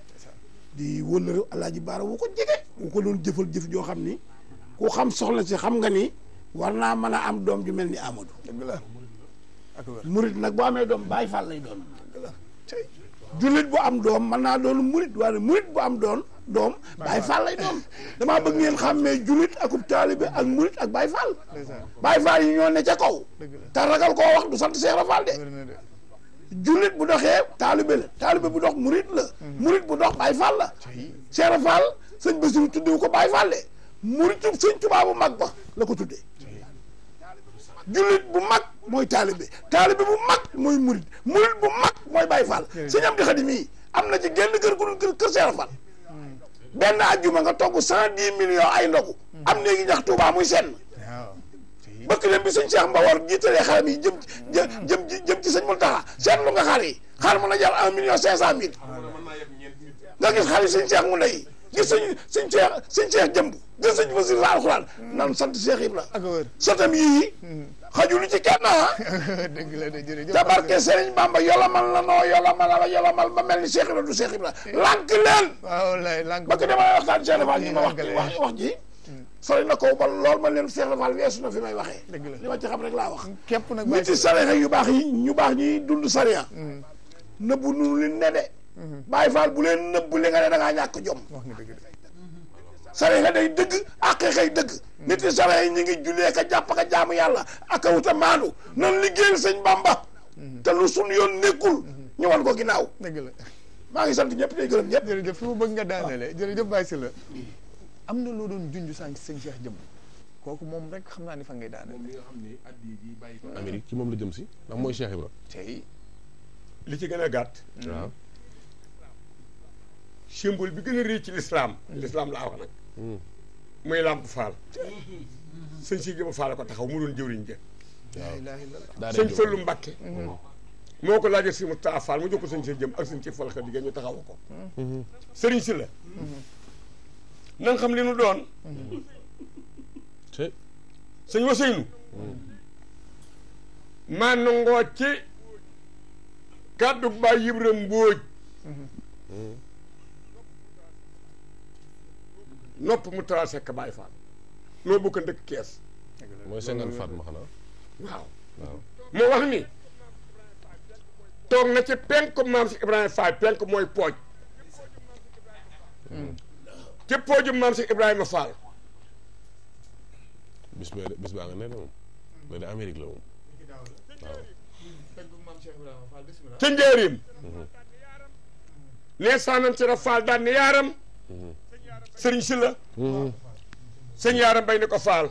di wëllëre alaaji baara wu ko jege wu ko doon jëfal jëf joo xam ni ku xam soxna si xam nga ni war naa mën a am doom ju mel ni Amadou dëgg la ak wër murit nag bu amee doom Baay Fall lay doon dëgg la cey jullit bu am doom mën naa doon murit waaye murit bu am doon doom Baye Fall lay doom damaa bëgg ngeen xàmmee julit akub taalibe ak murit ak Baye Fall ndeysaan Baye Fall yi ñoo ne ca kaw dëgg la te ragal koo wax du sant Cheikh Ibra Fall de wér na de jullit bu doxee taalibe la taalibe bu dox murit la murit bu dox Baye Fall la cey Cheikh Ibra Fall sëñ Bassirou tuddewu ko Baye Fall de muritu sëñ Tuubaa bu mag ba la ko tuddee jullit bu mag mooy taalibe taalibe bu mag mooy murit murit bu mag mooy Baye Fall sëñ am di xadim yi am na ci genn kër gu dul kër kër Cheikh Ibra Fall benn ajjuma nga togg cent dix millions ay ndogu am néegi ñax Tuubaa muy senn waaw cey bëkk leen bi sëñ Cheikh Mbawar jiitalee xaram yi jëm jëm jëm jëm ci sëñ Mountakha seetlu nga xar yi xar mën a jar un million cinq cent mille nga gis xar yi sëñ Cheikh mu ndey gis sëñ sëñ Cheikh sëñ Cheikh jëmb gis sëñ Basir la alxuraan nan sant Cheikh Ibra ak a wër sotam yii xajulu ci kenn ah dëgg la de jërëjëf te barke Serigne Bamba yolamal la noo yolamal la yolamal ba mel ni Cheikh Ibra du Cheikh Ibra lànk leen waaw lay lànk ba ko dama waxtaan Cheikh Fall ñu ma wax lànkale. wax wax ji sori na kaw ba lool ma leen Cheikh Fall weesu na fi may waxee Dëgg la. li ma ci xam rek laa wax képp nag nit yi sariya yu baax yi ñu baax ñi dund sariya nëbbu nu li ne de Baay Faal bu leen nëbbu li nga ne da ngaa ñàkk jom wax nga dëgg de sariya day dëgg ak xëy dëgg nit yi sariya yi ñu ngi jullee ka jàpp ka jaamu yàlla ak a wuta maandu nan liggéeyal sëñ Bamba te lu sun yoon nekkul ñu wan ko ginnaaw dëgg la maa ngi sant ñëpp tey gërëm ñëpp jërëjëf fi mu bëgg nga daanele jërëjëf Baye Sylla am na loo doon junj sànq sëñ Cheikh jëm kooku moom rek xam naa ni fa ngay daanele moom mi nga xam ne addi ji bàyyi ko Amérique ci moom la jëm si ndax mooy Cheikh Ibra tey li ci gën a gàtt waaw symbole bi gën a rëy ci lislaam lislaam laa wax nag muy làmp faal sëñ si jëma faal ko taxaw mu doon jëwriñ ja laa ilaaha illallah daa sëñ Fallu Mbàkke moo ko laajee si Moustapha Fall mu jox ko sëñ si jëm ak sëñ ci fal xa digée ñu taxaw ko sëriñ si la na nga xam li nu doon te sëñ Waseynu maa nangoo ci kàddu baay Yibra Mbóoj nopp mu tara sekk Baay Faal noo bokk ndëkk kees mooy cinquante Fatma xanaa waaw waaw moo wax ni toog na ci penk maam si Ibrahima Fall penk mooy pooj ci pooju maam si Ibrahima Fall bis bee bis baa nga ne de moom loolu de Amérique la moom waaw ca njëriñ ne saanam ci Fall daan ne yaaram sëriñ si la sëñ yaaram bay ne ko Fall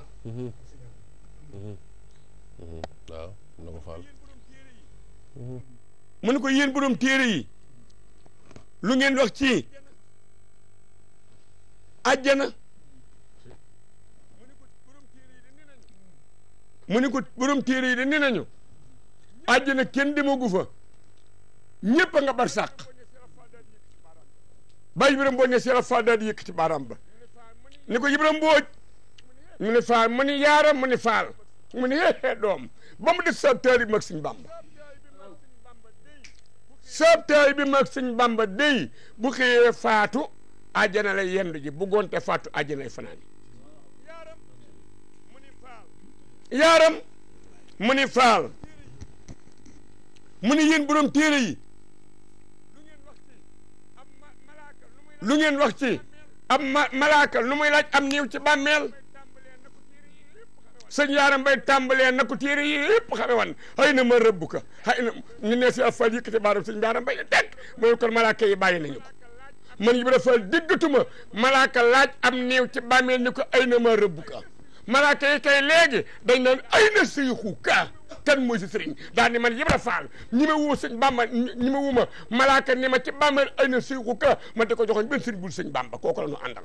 waaw na ko faal mu ne ko yéen borom téere yi lu ngeen wax ci àjjana mu ne ko borom téere yi de nee nañu àjjana kenn demagu fa ñépp a nga bar sàq bàyyi Ibrahima Mbooj ne Seera Faal daal di yëkkati baaraam ba ni ko Ibrahima Mbooj mu ne faal mu ni yaaram mu ni faal mu ni hee doom ba mu des sa taali mag Sëñ Bamba sa taali bi mag Sëñ Bamba day bu xëyee faatu àjjana lay yendu ji bu gonte faatu àjjana lay fanaani yaaram mu ni faal mu ni yéen borom téere yi lu ngeen wax ci am ma malaaka lu muy laaj am niiw ci bàmmeel sëñ yaaram bay tàmbalee na ko téere yi yëpp xame wan xëy na ma rëbb ko xëy na ñu ne si afal yëkkati baaram sëñ yaaram bay ne teg mooy kon malaaka yi bàyyi nañu ko man yi bi dafal déggatuma malaaka laaj am niiw ci bàmmeel ni ko ay na ma rëbb ko malaaka yi kay léegi dañ naan ay na sëyxu ka kan mooy si sëriñ daal ni man Ibra Faal ñi ma wuma sëñ Bamba ñi ma wuma malaaka ni ma ci bàmmeel ay na sëyxu ka man da ko joxoon benn sëriñ bul sëñ Bamba kooku la ñu àndal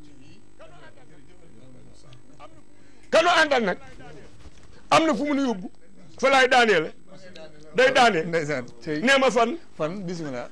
kanu àndal nag am na fu mu nu yóbbu fa laay daanee la day daanee ndeysaan tey nee ma fan fan bismillah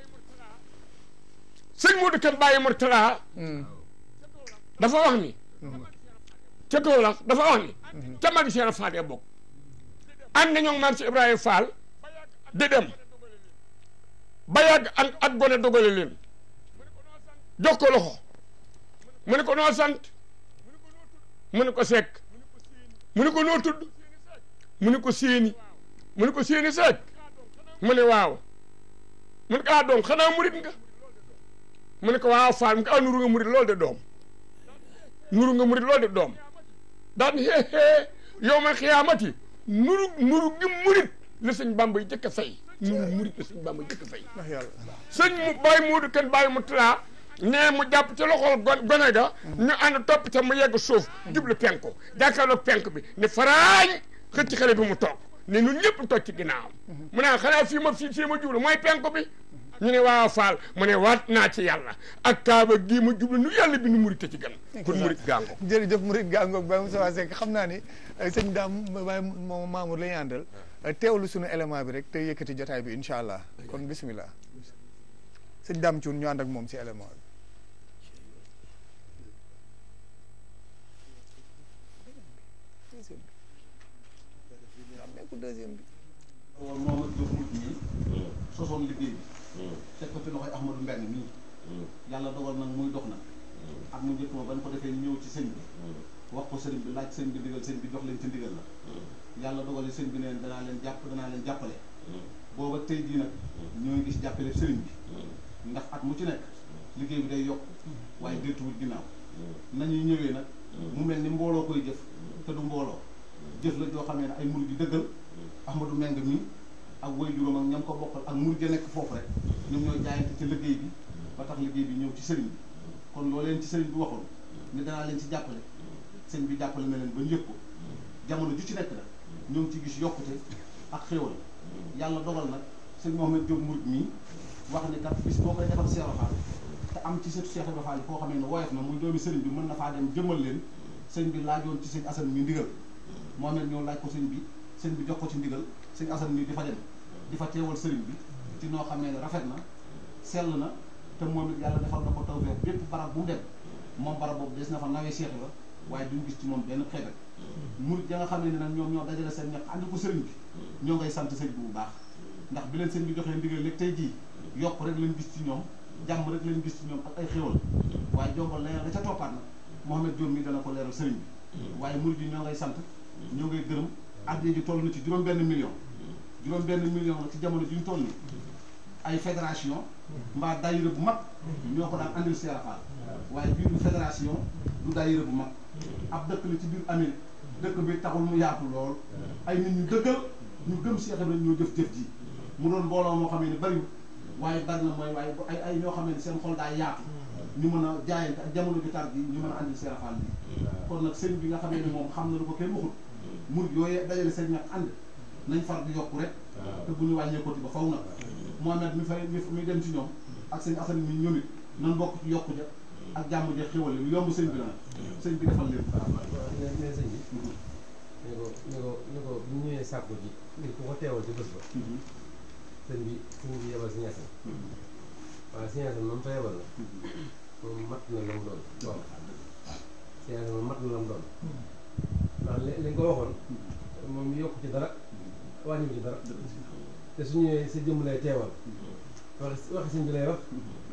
sëñ Modou Kane Baye Mourtala dafa wax ni ca Kaolack dafa wax ni ca magi Cheikh Fall ya bokk ànd nañoo maam si Ibrahima Fall di dem ba yàgg ak ak gone dogale leen jox ko loxo mu ne ko noo sant mu ne ko sekk mu ne ko noo tudd mu ne ko séeni mu ne ko séeni sekk mu ne waaw mu ne ko ah doom xanaa murit nga mu ne ko waaw faal mu ko ah nuru nga murit loolu de doom nuru nga murit loolu de doom daan hee hee yow ma xiyaamati nuru nuru gi murit la sëñ bamba yi jëkk a fay nuru murit la sëñ bamba yi jëkk a fay ndax yàlla sëñ mu bàyyi muudu kenn bàyyi mu tulaa nee mu jàpp ci loxol gon gone ga ñu ànd topp ca mu yegg suuf jublu penku jàkkaarloog penk bi ne faraañ xëcc xale bi mu toog ne ñun ñëpp toog ci ginnaawam mu ne xanaa fii ma fii fii ma jublu mooy penku bi ñu ne waaw faal mu ne waat naa ci yàlla ak kaaba gii ma jublu nu yàlla bi nu murit ci gan kon murit gàngo jërëjëf murit gàngoog Baye Moussa Seck xam naa ni sëñ daam Baye moom Mamour la ñuy àndal teewlu suñu élément bi rek te yëkkati jotaay bi incha allah kon bismillah sëñ daam Thioune ñu ànd ak moom si élément bi deuxième bi woon moom ak Diop mujj ñi sosoon liggéey bi teg ko ci loxoy Ahmadou Mbeng mii yàlla dogal nag muy dox nag ak mu njëkk ma ban ko defee ñëw ci sëñ bi wax ko sëriñ bi laaj sëñ bi ndigal sëñ bi jox leen ci ndigal la yàlla dogal yi sëñ bi neen danaa leen jàpp danaa leen jàppale booba tey jii nag ñoo ngi gis jàppale sëriñ bi ndax at mu ci nekk liggéey bi day yokk waaye deltuwul ginnaaw nañuy ñëwee nag mu mel ni mbooloo koy jëf te du mbooloo jëf la joo xamee ne ay murid yu dëggal Ahmadou Meng mi ak way juróom ak ñam ko bokkal ak murid ya nekk foofu rek ñoom ñooy jaayante ci liggéey bi ba tax liggéey bi ñëw ci sëriñ bi kon loo leen ci sëriñ bi waxoon ne danaa leen ci jàppale sëñ bi jàppale na leen ba ñu yëg ko jamono ju ci nekk nag ñoo ngi ci gis yokkute ak xéwal yàlla dogal nag sëñ Mohamed Diop murid mii wax ne kat bis boo koy defal Cheikh Ibra Fall te am ci sëtu Cheikh Ibra Fall yi koo xamee ne woyof na muy doomi sëriñ bi mën na faa dem jëmal leen sëñ bi laajoon ci sëñ Assane mi ndigal Mohamed ñëw laaj ko sëñ bi sëñ bi jox ko ci ndigal sëñ Assane mi di fa dem di fa teewal sëriñ bi ci noo xamee ne rafet na sell na te moom it yàlla defal na ko tawfeex bépp barab bu mu dem moom barab boobu des na fa nawee Cheikh la waaye duñ gis ci moom benn xeebet murit ya nga xam ne nag ñoom ñoo dajale seen ñax ànd ko sëriñ bi ñoo ngay sant sëñ bi bu baax ndax bi leen sëñ bi joxee ndigal léegi tey jii yokk rek lañ gis ci ñoom jàmm rek lañ gis ci ñoom ak ay xéwal waaye jombal leneen la ca toppaat nag Mohamed Diop mi dana ko leeral sëriñ bi waaye murit yi ñoo ngay sant ñoo ngay gërëm addiya ji toll na ci juróom benn million juróom benn million la ci jamono ji ñu toll nii ay fédération mbaa daayira bu mag ñoo ko daan andil Cheikh Fall waaye biir fédération du daayira bu mag ab dëkk la ci biir Amérique dëkk bi taxul mu yaatu lool ay nit ñu dëggal ñu gëm Cheikh Ibrahima ñoo jëf-jëf ji mu doon mbooloo moo xam ne bariwul waaye bari na mooy waaye ay ay ñoo xam ne seen xol daa yaatu ñu mën a jaayante ak jamono bi tar bi ñu mën a andil Cheikh Fall bi kon nag sëñ bi nga xamee ne moom xam na lu ko kenn waxul murid yooyu dajale seen ñax ànd nañ far di yokku rek te bu ñu wàññeekoti ba faw nag Mohamed mi fay mi dem ci ñoom ak sëñ Assane mi ñoom it nan bokk ci yokku ja ak jàmm ja xéwale lu yomb sëñ bi la sëñ bi defal leen mais mais sëñ bi ne ko ne ko ne ko bu ñu ñëwee sàkku ji ngir ku ko teewal ci bés ba sëñ bi sëñ bi yebal si ñasan waaye si ñasan moom fa yebal la moom mat na la mu doon doon si ñasan moom mat na la mu doon ndax li li nga ko waxoon moom yokk ci dara wàññiwu ci dara te su ñëwee sa jëmm lay teewal wax waxi sëñ bi lay wax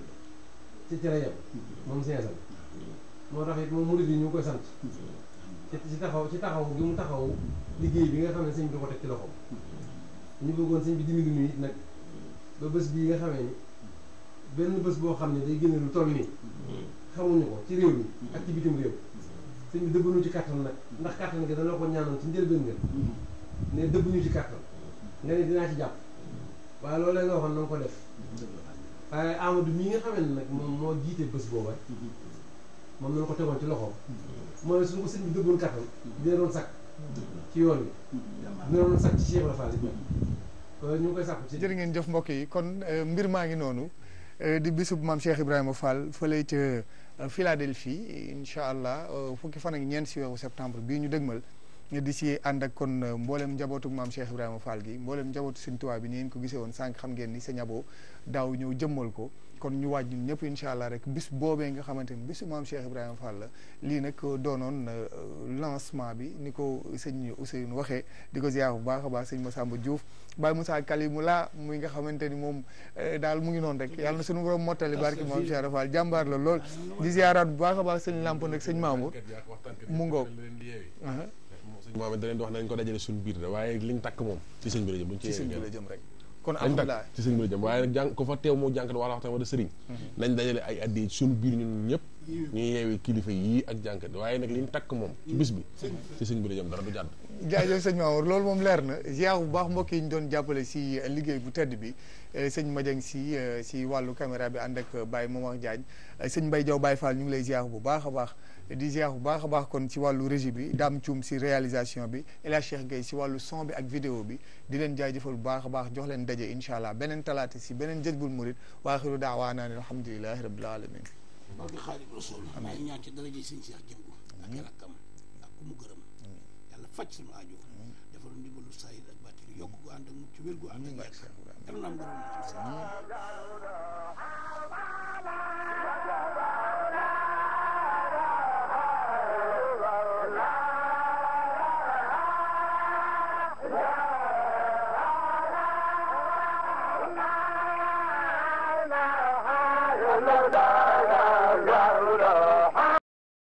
ci cere yam moom si ñasan moo tax it moom murid yi ñu ngi koy sant ci ci taxaw ci taxaw gi mu taxaw liggéey bi nga xam ne sëñ bi da ko teg ci loxoom ñu bëggoon sëñ bi dimbali ñu it nag ba bés bii nga xamee ni benn bés boo xam ne day génne lu toll nii xamuñu ko ci réew mi ak ci bitim réew sëñ bi dëbbuñu ci kàttan nag ndax kàttan gi dana ko ñaanoon ci njëlbeen nga ne dëbbuñu ci kàttan nga ne dinaa ci jàpp waaye loolu nga waxoon na nga ko def waaye Amadou mii nga xamee ne nag moom moo jiite bés booba moom nañ ko tegoon ci loxoom mooy suñu ko sëñ bi dëbboon kàttan dina doon sakk ci yoon bi dina doon sakk ci Cheikh Ibra Fall ñu ngi koy sàkku ci jërë ngeen jëf mbokk yi kon mbir maa ngi noonu di bisub maam Cheikh Ibrahima Fall fële ca Philadelphie incha allah fukki fan ak ñeent si weeru septembre bii ñu dëgmal di si ànd ak kon mboolem njabootu maam Cheikh Ibrahima Fall gi mboolem njabootu Sëñ Tuubaa bi ni ngeen ko gisee woon sànq xam ngeen ni sa ñaboo daaw ñëw jëmmal ko kon ñu waaj ñun ñëpp incha allah rek bis boobee nga xamante ni bisu maam Cheikh Ibrahima Fall la lii nag doonoon lancement bi ni ko sëñ Ousseynou waxee di ko ziar bu baax a baax sëñ Massamba Diouf Baye Moussa Kalimou la muy nga xamante ni moom daal mu ngi noonu rek yàlla na suñu borom mottali barki maam Cheikh Ibrahima Fall jàmbaar la lool di ziaraat bu baax a baax sëñ Lamp nag sëñ Mamour mu ngoog sëñ Mohamed da leen di wax nañ ko dajale suñu biir de waaye liñ takk moom ci sëñ bi la jëm buñ ci sëñ bi la jëm rek kon dañ alhamdulilah takk ci sëñ bi la jëm waaye nag jàng ko fa teew moo jànkat wala waxtaan wala sëriñ nañ dajale ay addi ci suñu biir ñun ñëpp ñu yeewi kilifa yii ak jànkat waaye nag li ñu takk moom ci bis bi ci sëñ bi la jëm dara du jàdd jaajëf sëñ Mamour loolu moom leer na ziar bu baax mbokk yi ñu doon jàppale si liggéey bu tedd bi eh, sëñ Madiang si eh, si wàllu caméra bi ànd ak Baye Momar Diagne eh, sëñ Mbaye Diaw Baye Fall ñu ngi lay ziar bu baax a baax di ziar bu baax a baax kon ci wàllu régie bi Dame Thioum si réalisation bi El Hadj Cheikh Gueye si wàllu son bi ak vidéo bi di leen jaajëfal bu baax a baax jox leen daje incha allah beneen talaata si beneen Jazboul Mouride wa axiru daawaana an alhamdulilahi rabbil alamin barke Xaadimu Rasuul maa ngi ñaan ci daraja sëñ Cheikh jëmbu ak i rakkam ak ku mu gërëm yàlla faj suñu aajo defal ndimbalu sayid ak bàttiri yokk gu ànd ak mucc wér gu ànd ak yàgg yàlla na am ngërëm ci sëñ